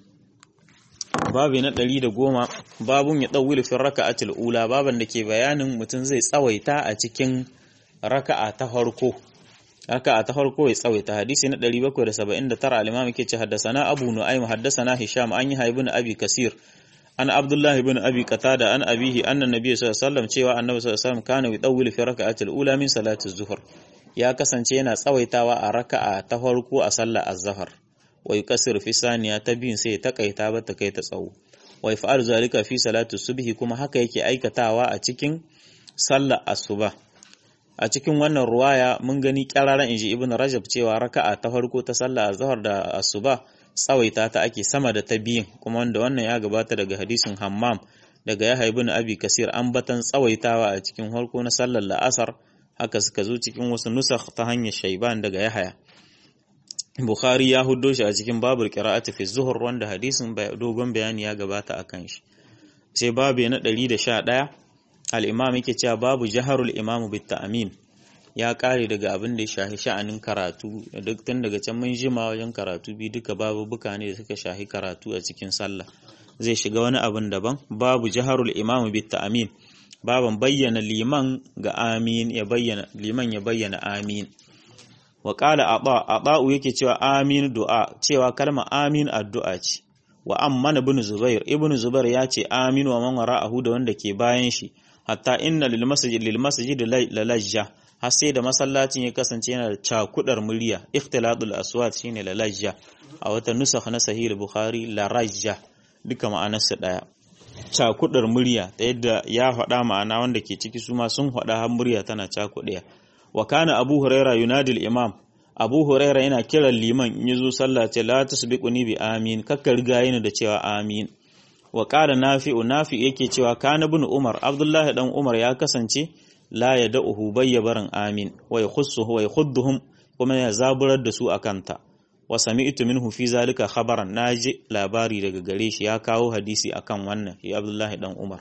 Speaker 1: babu na ɗari da goma babun ya ɗauwili fin raka'atul ula baban da ke bayanin mutum zai tsawaita a cikin raka'a ta farko raka'a ta farko ya tsawaita hadisi na 779 al-imam yake ce haddasana abu nu'aym haddasana hisham an yi haibun abi kasir an abdullahi ibn abi qatada an abihi anna nabiy sallallahu alaihi wasallam cewa annabi sallallahu alaihi wasallam kana yudawwilu fi raka'ati al-ula min salati az-zuhr ya kasance yana tsawaitawa a raka'a ta farko a sallar az-zuhr wa yukassiru fi saniya ta biyun sai ya takaita ba ta kai ta tsawo wa yaf'alu zalika fi salati subhi kuma haka yake aikatawa a cikin sallar asuba a cikin wannan ruwaya mun gani kyararan inji ibn rajab cewa raka'a ta farko ta sallar az-zuhr da asuba tsawaita ta ake sama da ta biyun kuma wanda wannan ya gabata daga hadisin hammam daga ya haibu na abi kasir an batan tsawaitawa a cikin harko na sallar la'asar haka suka zo cikin wasu nusakh ta hanyar shaiban daga yahaya bukhari ya huddo shi a cikin babul qira'ati fi zuhur wanda hadisin dogon bayani ya gabata akan shi sai babu na 111 al-imam yake cewa babu jaharul imamu bit ta'min ya kare daga abin da ya shahi sha'anin karatu duk tun daga can mun jima wajen karatu bi duka babu buka ne da suka shahi karatu a cikin sallah zai shiga wani abin daban babu jaharul imam bit ta'min baban bayyana liman ga amin ya bayyana liman ya bayyana amin wa qala aba aba'u yake cewa amin du'a cewa kalma amin addu'a ce wa amman ibn zubair ibn zubair ya ce amin wa man wara'ahu da wanda ke bayan shi hatta inna lil masjid lil masjid lalajja har sai da masallacin ya kasance yana da cakudar murya ikhtilatul aswat shine lalajja a wata nusakh na sahih bukhari larajja duka ma'anarsa daya cakudar murya ta yadda ya faɗa ma'ana wanda ke ciki su ma sun faɗa har murya tana cakuɗaya wa kana abu huraira yunadil imam abu huraira yana kiran liman in yazo sallah ce la tusbiquni bi amin kakka riga yin da cewa amin wa qala nafi'u nafi yake cewa kana ibn umar abdullahi dan umar ya kasance la ya da'uhu bayya barin amin wa yakhussuhu wa yakhudduhum kuma ya zaburar da su akanta wa sami'tu minhu fi zalika khabaran naji labari daga gare shi ya kawo hadisi akan wannan shi Abdullahi dan Umar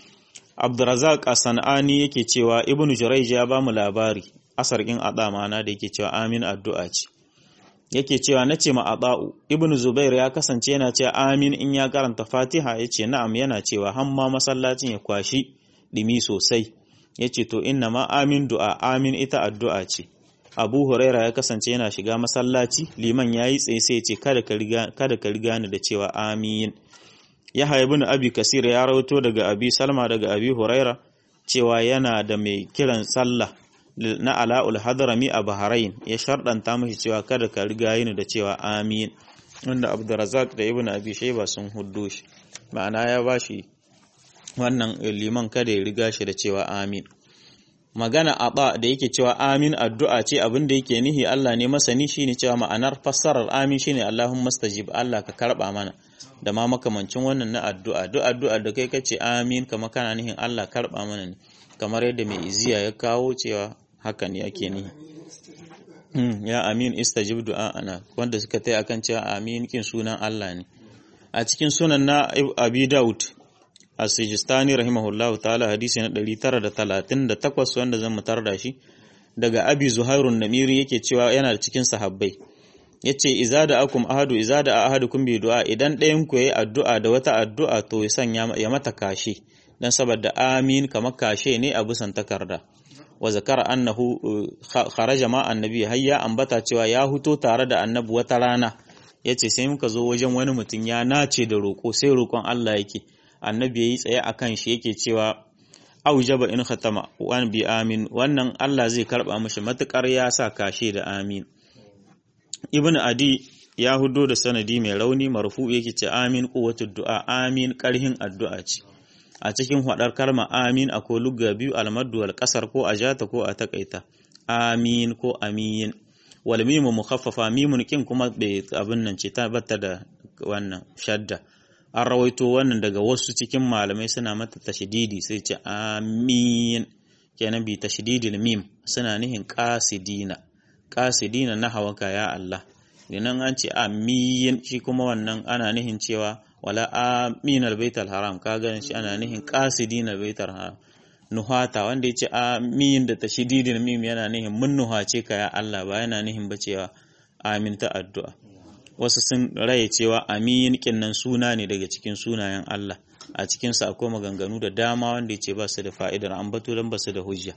Speaker 1: Abdurrazzaq As-Sanani yake cewa Ibn Jurayj ya bamu labari asar in ada mana da yake cewa amin addu'a ce yake cewa nace ma ada'u Ibn Zubair ya kasance yana cewa amin in ya karanta Fatiha yace na'am yana cewa hamma masallacin ya kwashi dimi sosai ya ce to inna ma amin du'a amin ita addu'a ce abu huraira ya kasance yana shiga masallaci liman ya yi tsaye sai ce kada ka riga ni da cewa amin ya haibu na abi kasir ya rauto daga abi salma daga abi huraira cewa yana da mai kiran sallah na ala'ul hadrami a bahrain ya sharɗanta mashi cewa kada ka riga ni da cewa amin wanda abdurazak da ibn abi shaiba sun huddo shi ma'ana ya bashi wannan liman kada ya riga shi da cewa amin magana aba da yake cewa amin addu'a ce abin da yake nihi Allah ne masani shine cewa ma'anar fassarar amin shine Allahumma stajib Allah ka karba mana da ma makamancin wannan na addu'a duk addu'a da kai kace amin kama kana nihin Allah karba mana ne kamar yadda mai iziya ya kawo cewa hakan yake ni ya amin istajib du'a ana wanda suka tai akan cewa amin kin sunan Allah ne a cikin sunan na Abi Daud as-Sijistani rahimahullahu ta'ala hadisi na 938 wanda zan mutar da shi daga Abi Zuhairun Namiri yake cewa yana da cikin sahabbai yace iza da akum ahadu iza da ahadukum bi du'a idan ɗayan ku yayi addu'a da wata addu'a to ya sanya ya mata kashe dan saboda amin kamar kashe ne a busan takarda wa zakara annahu kharaja ma annabi hayya ambata cewa ya huto tare da annabi wata rana yace sai muka zo wajen wani mutum ya nace da roko sai roƙon Allah yake annabi yayi tsaye akan shi yake cewa aujaba in khatama wa bi amin wannan Allah zai karba mishi matukar ya sa kashe da amin ibn adi ya hudo da sanadi mai rauni marfu yake ce amin quwwatud du'a amin karhin addu'a ce a cikin hadar kalma amin akwai lugga biyu almaddu wal kasar ko a jata ko a takaita amin ko amin wal mimu mukhaffafa mimun kin kuma bai abin nan ce ta batta da wannan shadda an rawaito wannan daga wasu cikin malamai suna mata tashdidi sai ce amin kenan bi tashdidil mim suna nihin qasidina qasidina na hawaka ya Allah dinan an ce amin shi kuma wannan ana nihin cewa wala amin albaitul haram ka ganin shi ana nihin qasidina albaitul haram nuhata wanda yace amin da tashdidil mim yana nihin mun nuhace ka ya Allah ba yana nihin ba cewa amin ta addu'a wasu sun raye cewa amin kinnan suna ne daga cikin sunayen Allah a cikinsa akwai maganganu da dama wanda ya ce ba su da fa'idar ambato don ba su da hujja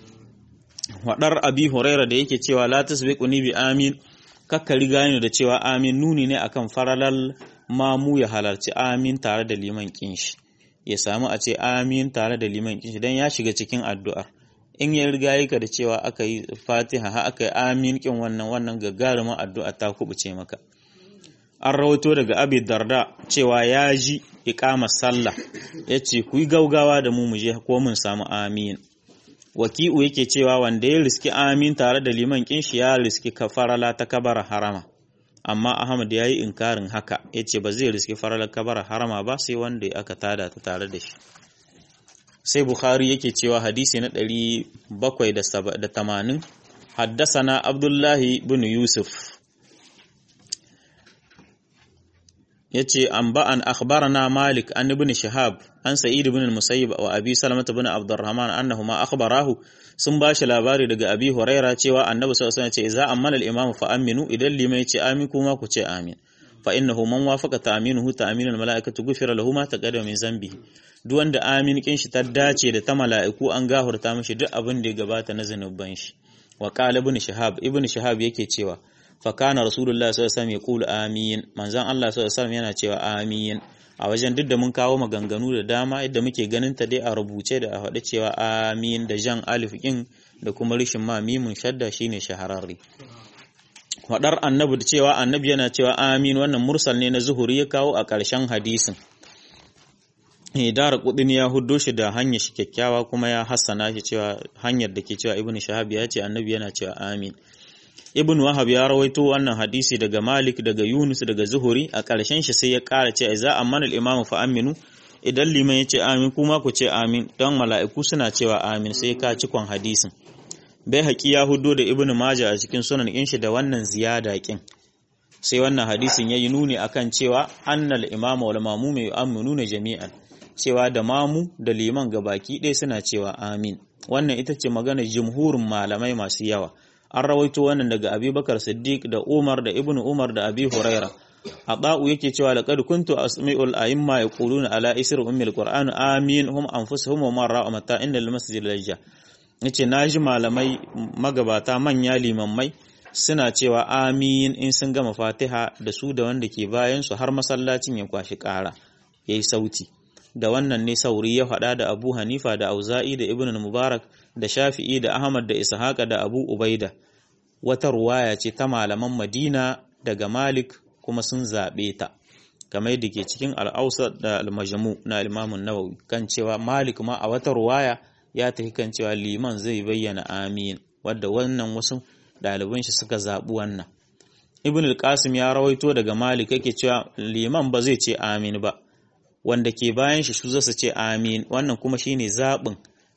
Speaker 1: waɗar abi huraira da yake cewa la tasbiquni bi amin kakka riga ni da cewa amin nuni ne akan faralal mamu ya halarci amin tare da liman kinshi ya samu a ce amin tare da liman kinshi dan ya shiga cikin addu'ar in ya riga yaka da cewa aka yi fatiha ha aka yi amin kin wannan wannan gagarumin addu'a ta kubuce maka an rawaito daga abi darda cewa ya ji iqamar sallah yace ku yi gaugawa da mu mu je ko mun samu amin waki'u yake cewa wanda ya riski amin tare da liman kinshi ya riski kafarala ta kabara harama amma ahmad ya yi inkarin haka yace ba zai riski farala kabara harama ba sai wanda aka tada ta tare da shi sai bukhari yake cewa hadisi na 780 haddasana abdullahi bin yusuf yace an ba'an akhbarana malik an ibn shihab an sa'id ibn al-musayyib wa abi salamah ibn abdurrahman annahuma akhbarahu sun bashi labari daga abi huraira cewa annabi sallallahu alaihi wasallam ce idza amana al-imam fa aminu idan limai ce amin kuma ku ce amin fa innahu man wafaqa ta'minuhu ta'minul mala'ikatu ghufira lahu ma taqaddama min zambihi duk wanda amin kin shi ta dace da ta mala'iku an gahurta mishi duk abin da ya gabata na zanuban shi wa qala ibn shihab ibn shihab yake cewa fakana rasulullah sallallahu alaihi wasallam yaqulu amin manzon Allah sallallahu alaihi wasallam yana cewa amin a wajen duk da mun kawo maganganu da dama yadda muke ganin ta dai a rubuce da a faɗi cewa amin da jan alif kin da kuma rishin ma mimun shadda shine shahararre faɗar annabi da cewa annabi yana cewa amin wannan mursal ne na zuhuri ya kawo a ƙarshen hadisin Hidara kudin ya huddo shi da hanyar shi kyakkyawa kuma ya hassana shi cewa hanyar da ke cewa ibnu shahab ya ce annabi yana cewa amin ibn wahab ya rawaito wannan hadisi daga malik daga yunus daga zuhuri a ƙarshen shi sai ya ƙara ce za a mana imamu fa aminu idan liman ya ce amin kuma ku ce amin don mala'iku suna cewa amin sai ka cikon hadisin bai haƙi ya hudo da ibn maja a cikin sunan in shi da wannan ziyada kin sai wannan hadisin ya yi nuni akan cewa annal imamu wal mamu mai aminu jami'an cewa da mamu da liman gabaki ɗaya suna cewa amin wannan ita ce magana jumhurin malamai masu yawa an rawaito wannan daga abubakar siddiq da umar da ibnu umar da abi huraira Aba'u yake cewa laqad kuntu asmi'ul a'imma yaquluna ala isri ummil qur'an amin hum anfusuhum wa marra mata inda masjid lajja yace naji malamai magabata manya limammai suna cewa amin in sun gama fatiha da su da wanda ke bayan su har masallacin ya kwashi ƙara yayi sauti da wannan ne sauri ya faɗa da abu hanifa da auza'i da ibn mubarak da shafi'i da ahmad da ishaqa da abu ubaida wata ruwaya ce ta malaman madina daga malik kuma sun zaɓe ta kamar da ke cikin al'ausa da al-majmu na imamun nawawi kan cewa malik ma a wata ruwaya ya tafi kan cewa liman zai bayyana amin wadda wannan wasu ɗaliban shi suka zaɓi wannan ibn al-qasim ya rawaito daga malik yake cewa liman ba zai ce amin ba wanda ke bayan shi su zasu ce amin wannan kuma shine zaɓin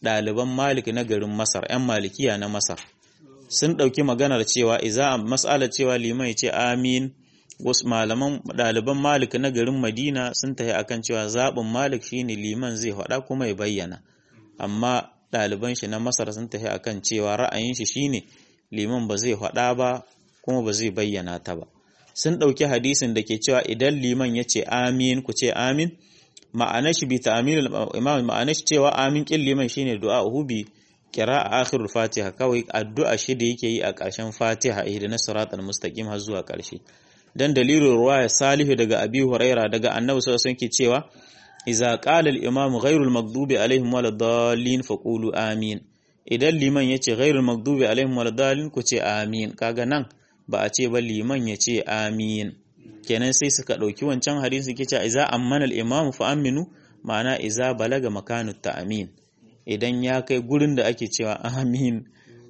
Speaker 1: ɗaliban malik na garin masar 'yan malikiya na masar sun ɗauki maganar cewa iza mas'alar cewa liman ya ce amin wasu malaman ɗaliban malik na garin madina sun tafi akan cewa zaɓin malik shine liman zai faɗa kuma ya bayyana amma ɗaliban shi na masar sun tafi akan cewa ra'ayin shi shine liman ba zai faɗa ba kuma ba zai bayyana ta ba sun ɗauki hadisin da ke cewa idan liman ya ce amin ku ce amin ma'anar shi bi ta'amil imam ma'anar shi cewa amin kin liman shine du'a bi kira a akhirul fatiha kawai addu'a shi da yake yi a ƙarshen fatiha ihdina siratal mustaqim har zuwa ƙarshe dan dalilin ruwaya salihu daga abi huraira daga annabi sallallahu alaihi wasallam cewa idza qala al imam ghayrul maghdubi alaihim waladdallin faqulu amin idan liman yace ghayrul maghdubi alaihim waladdallin ku ce amin kaga nan ba a ce ba liman ya ce amin kenan sai suka ɗauki wancan hadisi ke cewa iza ammana al-imam fa aminu ma'ana iza balaga makanu ta'amin idan ya kai gurin da ake cewa amin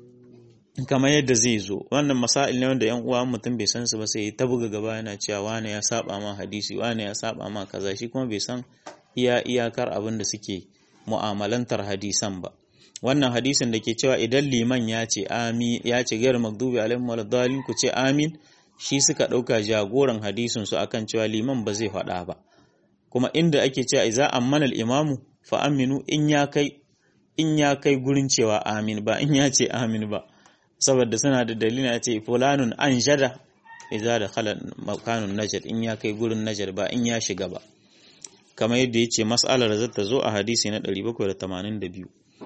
Speaker 1: kamar yadda zai zo wannan masail ne wanda yan uwa mutum bai san su ba sai ta buga gaba yana cewa wane ya saba ma hadisi wane ya saba ma kaza shi kuma bai san iya iyakar abin da suke mu'amalantar hadisan ba wannan hadisin da ke cewa idan liman ya ce amin ya ce gairu magdubi alaihim waladdallin ku ce amin shi suka ɗauka jagoran hadisin su akan cewa liman ba zai faɗa ba kuma inda ake cewa iza ammana al-imamu fa aminu in ya kai in ya kai gurin cewa amin ba in ya ce amin ba saboda suna da dalilin a ce fulanun an jada iza da khala makanun najar in ya kai gurin najar ba in ya shiga ba kamar yadda ya ce mas'alar da zata zo a hadisi na 782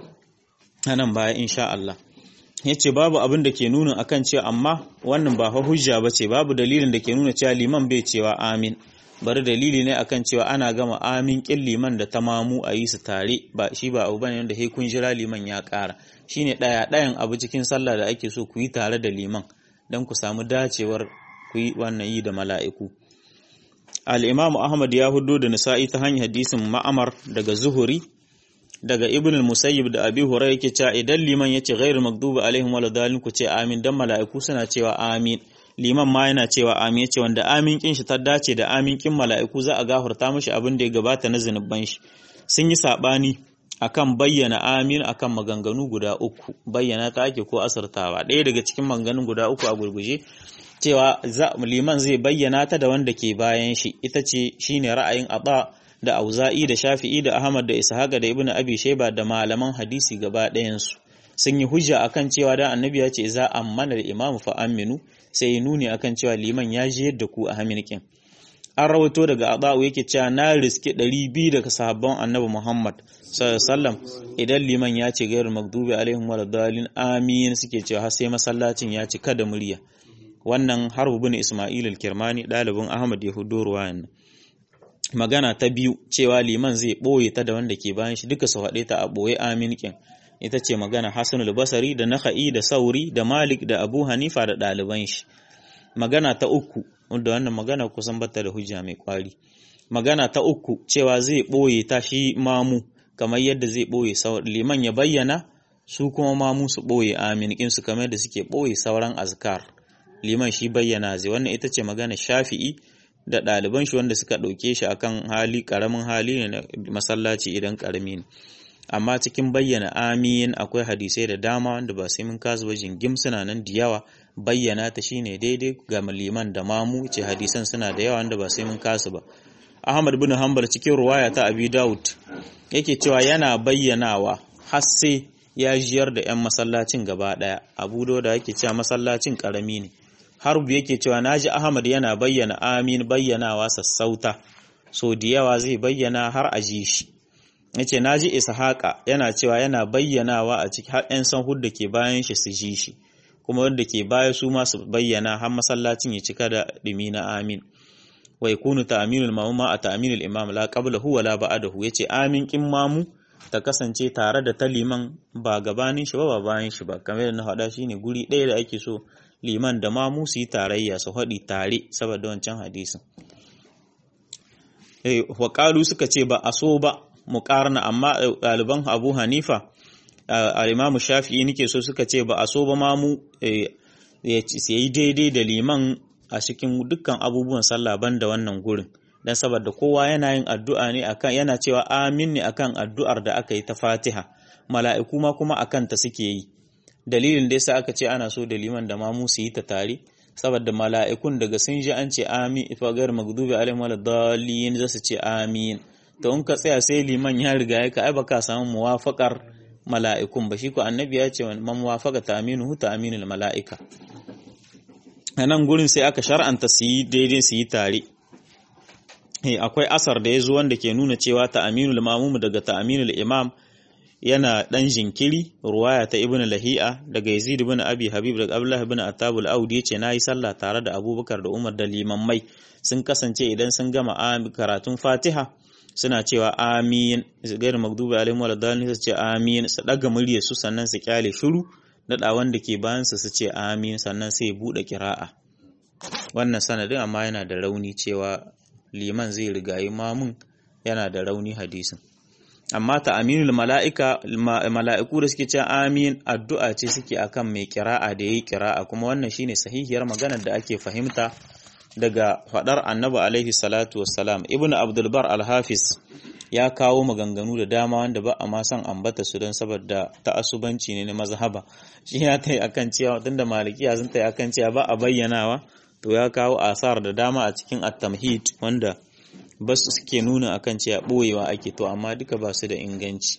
Speaker 1: nan baya insha Allah yace babu abin da ke nuna akan cewa amma wannan ba fa hujja bace babu dalilin da ke nuna cewa liman bai cewa amin bari dalili ne akan cewa ana gama amin kin liman da tamamu a yi su tare ba shi ba abu bane wanda sai kun jira liman ya ƙara shine ɗaya ɗayan abu cikin sallah da ake so ku yi tare da liman don ku samu dacewar ku yi wannan yi da mala'iku al-imam ahmad ya hudo da nisa'i ta hanyar hadisin ma'amar daga zuhuri daga ibn al-musayyib da abi hurairah yake cewa idan liman yace ghairu maghdubi alaihim waladdallin ku ce amin dan mala'iku suna cewa amin liman ma yana cewa amin yace wanda amin kin shi ta dace da amin kin mala'iku za a gafarta mishi abin da ya gabata na zinuban shi sun yi sabani akan bayyana amin akan maganganu guda uku bayyana ta ake ko asartawa ɗaya daga cikin maganganun guda uku a gurguje cewa liman zai bayyana ta da wanda ke bayan shi ita ce shine ra'ayin aba da auza'i da shafi'i da ahmad da ishaqa da ibnu abi shayba da malaman hadisi gaba ɗayansu sun yi hujja akan cewa da annabi ya ce za ammana da imamu fa aminu sai ya nuni akan cewa liman ya ji yadda ku a haminikin an rawato daga adau yake cewa na riske 200 daga sahabban annabi muhammad sallallahu idan liman ya ce gairu magdubi alaihim waladdallin amin suke cewa har sai masallacin ya cika da murya wannan harbu bin isma'il al-kirmani ɗalibin ahmad ya hudo ruwayan magana ta biyu cewa liman zai ɓoye ta da wanda ke bayan shi duka su haɗe ta a ɓoye amin kin ita ce magana hasanul basari da naka'i da sauri da malik da abu hanifa da ɗaliban shi magana ta uku wanda wannan magana kusan bata da hujja mai kwari magana ta uku cewa zai ɓoye ta shi mamu kamar yadda zai ɓoye liman ya bayyana su kuma mamu su ɓoye amin kin su kamar da suke ɓoye sauran azkar liman shi bayyana zai wannan ita ce magana shafi'i da ɗaliban shi wanda suka ɗauke shi akan hali ƙaramin hali ne na masallaci idan ƙarami ne amma cikin bayyana amin akwai hadisai da dama wanda ba sai mun kasu ba jingim suna nan da yawa bayyana ta shine daidai ga liman da mamu ce hadisan suna da yawa wanda ba sai mun kasu ba Ahmad bin Hanbal cikin ruwaya ta Abi Dawud yake cewa yana bayyanawa har sai ya jiyar da 'yan masallacin gaba ɗaya Abu Dawud yake cewa masallacin ƙarami ne harbu yake cewa naji Ahmad yana bayyana amin bayyanawa sassauta so da yawa zai bayyana har a ji shi yace naji Ishaqa yana cewa yana bayyanawa a cikin har ɗan san hudda ke bayan shi su ji shi kuma wanda ke baya su ma su bayyana har masallacin ya cika da dumi na amin wa yakunu ta'minul mamuma a ta'minul imam la qablahu wa la ba'dahu yace amin kin mamu ta kasance tare da ta liman ba gabanin shi ba ba bayan shi ba kamar yadda na faɗa shine guri ɗaya da ake so liman da mamu su yi tarayya su haɗi tare saboda wancan hadisin eh wa suka ce ba a so ba muqarna amma ɗaliban Abu Hanifa al-Imam Shafi'i nake so suka ce ba a so ba mamu ya yi daidai da liman a cikin dukkan abubuwan sallah banda wannan gurin dan saboda kowa yana yin addu'a ne akan yana cewa amin ne akan addu'ar da aka yi ta Fatiha mala'iku ma kuma akan ta suke yi dalilin da yasa aka ce ana so da liman da mamu su yi ta tare saboda mala'ikun daga sun ji an ce amin ifagar magdubi alaihim waladdallin za su ce amin to in ka tsaya sai liman ya riga ya ka ai baka samu muwafaqar mala'ikun ba shi ko annabi ya ce man muwafaqa ta aminu ta aminul mala'ika a nan gurin sai aka shar'anta su yi daidai su yi tare akwai asar da ya zo wanda ke nuna cewa ta aminul mamumu daga ta aminul imam yana dan jinkiri ruwaya ta ibn lahi'a daga yazid ibn abi habib daga abdullah ibn attab al-audi yace nayi sallah tare da abubakar da umar da limammai sun kasance idan sun gama karatun fatiha suna cewa amin gairu magdubi alaihim wal dalin su ce amin su daga muryar su sannan su kyale shiru dada wanda ke bayan su su ce amin sannan sai bude kira'a wannan sanadin amma yana da rauni cewa liman zai rigayi mamun yana da rauni hadisin amma ta aminul mala'ika mala'iku da suke ce amin addu'a ce suke akan mai kira'a da yayi kira'a kuma wannan shine sahihiyar maganar da ake fahimta daga fadar annabi alaihi salatu wassalam ibn abdulbar al-hafiz ya kawo maganganu da dama wanda ba a ma son ambata su don saboda ta'assubanci ne na mazhaba shi ya tai akan cewa tunda malikiya sun tai akan cewa ba a bayyanawa to ya kawo asar da dama a cikin at-tamhid wanda ba su suke nuna akan cewa boyewa ake to amma duka ba su da inganci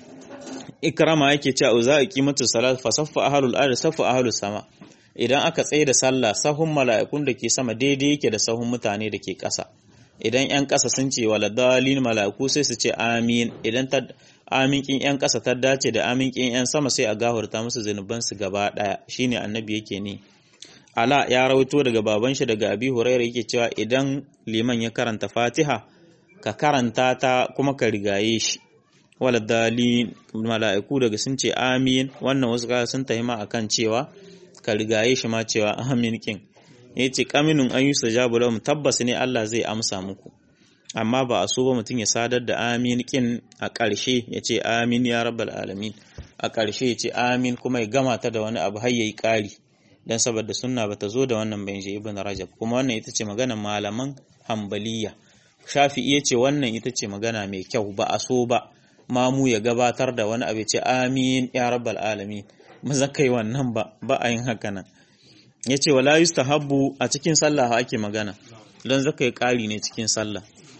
Speaker 1: ikrama yake cewa za a kimatu salat fa saffa ahlul ard saffa ahlus sama idan aka tsaye da sallah sahun mala'ikun da ke sama daidai yake da sahun mutane da ke ƙasa idan ‘yan ƙasa sun ce wa ladalin mala'iku sai su ce amin idan ta aminkin ‘yan ƙasa ta dace da aminkin ‘yan sama sai a gahurta musu zunubansu gaba ɗaya shine annabi yake ne ala ya rawaito daga baban shi daga abi huraira yake cewa idan liman ya karanta fatiha ka karanta ta kuma ka rigaye shi wala dalin mala'iku daga sun ce amin wannan wasu kaya sun tahima akan cewa ka rigaye shi ma cewa amin kin ya ce kaminun an yi sajabu lahum tabbas ne Allah zai amsa muku amma ba a so ba mutum ya sadar da amin kin a ƙarshe ya ce amin ya rabbal alamin a ƙarshe ya ce amin kuma ya gama ta da wani abu har yayi ƙari dan saboda sunna bata zo da wannan bayan ibn rajab kuma wannan ita ce maganar malaman hambaliya shafi'i ya ce wannan ita ce magana mai kyau ba a so ba mamu ya gabatar da wani abu ya ce amin ya rabbal alamin maza kai wannan ba ba a yin haka nan ya ce wala yustahabbu a cikin sallah ake magana don zaka yi ƙari ne cikin sallah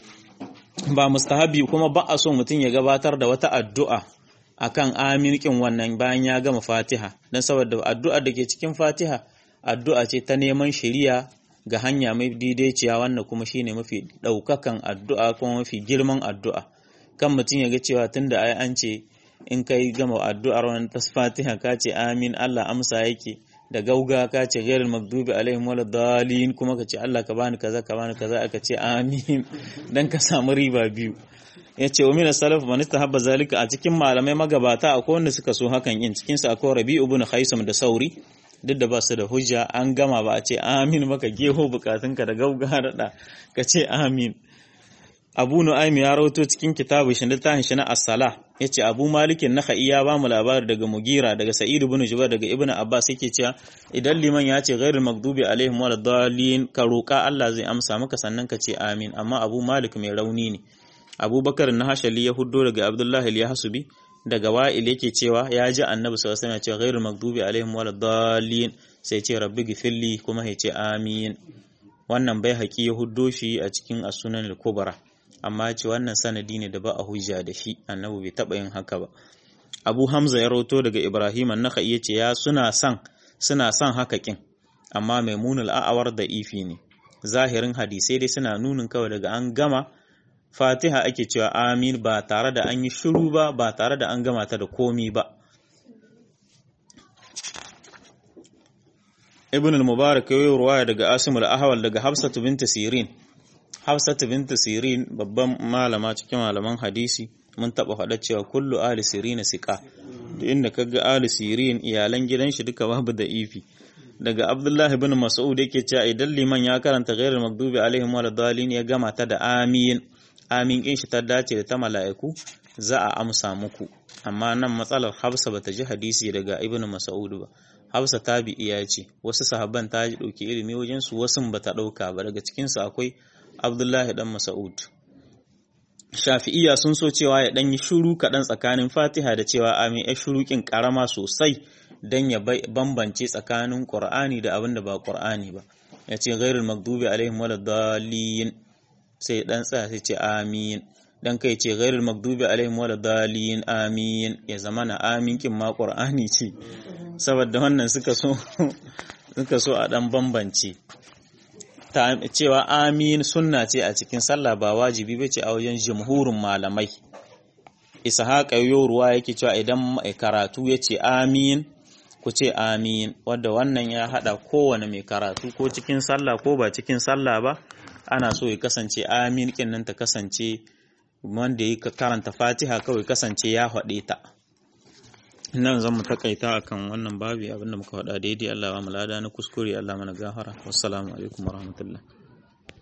Speaker 1: ba mustahabi kuma ba a so mutum ya gabatar da wata addu'a akan aminkin wannan bayan ya gama fatiha don saboda addu'ar da ke cikin fatiha addu'a ce ta neman shiriya ga hanya mai daidaiciya wannan kuma shine mafi ɗaukakan addu'a kuma mafi girman addu'a kan mutum ya ga cewa tunda ai an ce in kai gama addu'ar wannan ta fatiha ka ce amin Allah amsa yake da gauga ka ce ghairul magdubi alaihim wala dalin kuma ka ce Allah ka bani kaza ka bani kaza aka ce amin dan ka samu riba biyu ya ce wa mina salaf man istahabba zalika a cikin malamai magabata akwai wanda suka so hakan yin cikin su akwai Rabi ibn Khaisam da Sauri duk da ba su da hujja an gama ba a ce amin maka geho bukatunka da gauga da ka ce amin Abu Nu'aym ya rawato cikin kitabu shi littafin shi na As-Salah yace Abu Malikin Nakhai ya ba mu labari daga Mugira daga Sa'id ibn Jubair daga Ibn Abbas yake cewa idan liman ya ce ghairul maghdubi alaihim waladdallin ka roka Allah zai amsa maka sannan ka ce amin amma Abu Malik mai rauni ne Abubakar na Hashali ya huddo daga Abdullahi al-Yahsubi daga Wa'il yake cewa ya ji Annabi sallallahu alaihi wasallam cewa ghairul maghdubi alaihim waladdallin sai ce rabbi gifilli kuma ya ce amin wannan bai haƙi ya huddo shi a cikin as-sunan al-kubra amma ce wannan sanadi ne da ba a hujja da shi annabi bai taba yin haka ba abu hamza ya roto daga ibrahim annaka iya ce ya suna son suna son haka kin amma maimunul a'awar da ifi ne zahirin hadisai dai suna nunin kawai daga an gama fatiha ake cewa amin ba tare da an yi shiru ba ba tare da an gama ta da komi ba ibn al-mubarak ya yi ruwaya daga asim al-ahwal daga hafsatu binta sirin Hafsatu bintu Sirin babban malama cikin malaman hadisi mun taba faɗa cewa kullu ahli Sirin siqa duk inda kaga ahli Sirin iyalan gidan shi duka babu da ifi daga Abdullah ibn Mas'ud yake cewa idan liman ya karanta ghairul maghdubi alaihim waladdallin ya gama ta da amin amin kin shi ta dace da ta mala'iku za a amsa muku amma nan matsalar Hafsa bata ji hadisi daga Ibn Mas'ud ba Hafsa tabi'iya ce wasu sahabban ta ji dauki ilimi wajen su wasu bata dauka ba daga cikin su akwai Abdullahi dan Mas'ud shafi'iya sun so cewa ya ɗan yi shuru kaɗan tsakanin fatiha da cewa amin ya shurukin ƙarama sosai don ya bambance tsakanin ƙur'ani da abin da ba ƙur'ani ba ya ce gairul magdubi alaihim wala dalilin sai ɗan tsaya sai ce amin dan kai ce gairul magdubi alaihim wala dalilin amin ya zama na amin kin ma ƙur'ani ce saboda wannan suka so suka so a ɗan bambance cewa amin sunna ce a cikin sallah ba wajibi ba ce a wajen jumhurin malamai ishaqa yoruwa yake cewa idan mai karatu ya ce amin ku ce amin wadda wannan ya hada kowane mai karatu ko cikin sallah ko ba cikin sallah ba ana so ya kasance amin kin nan ta kasance wanda ya karanta fatiha kawai kasance ya haɗe ta nan zan mu takaita akan wannan babi abinda muka faɗa daidai Allah ba mu lada na kuskure Allah mana gafara wassalamu alaikum warahmatullahi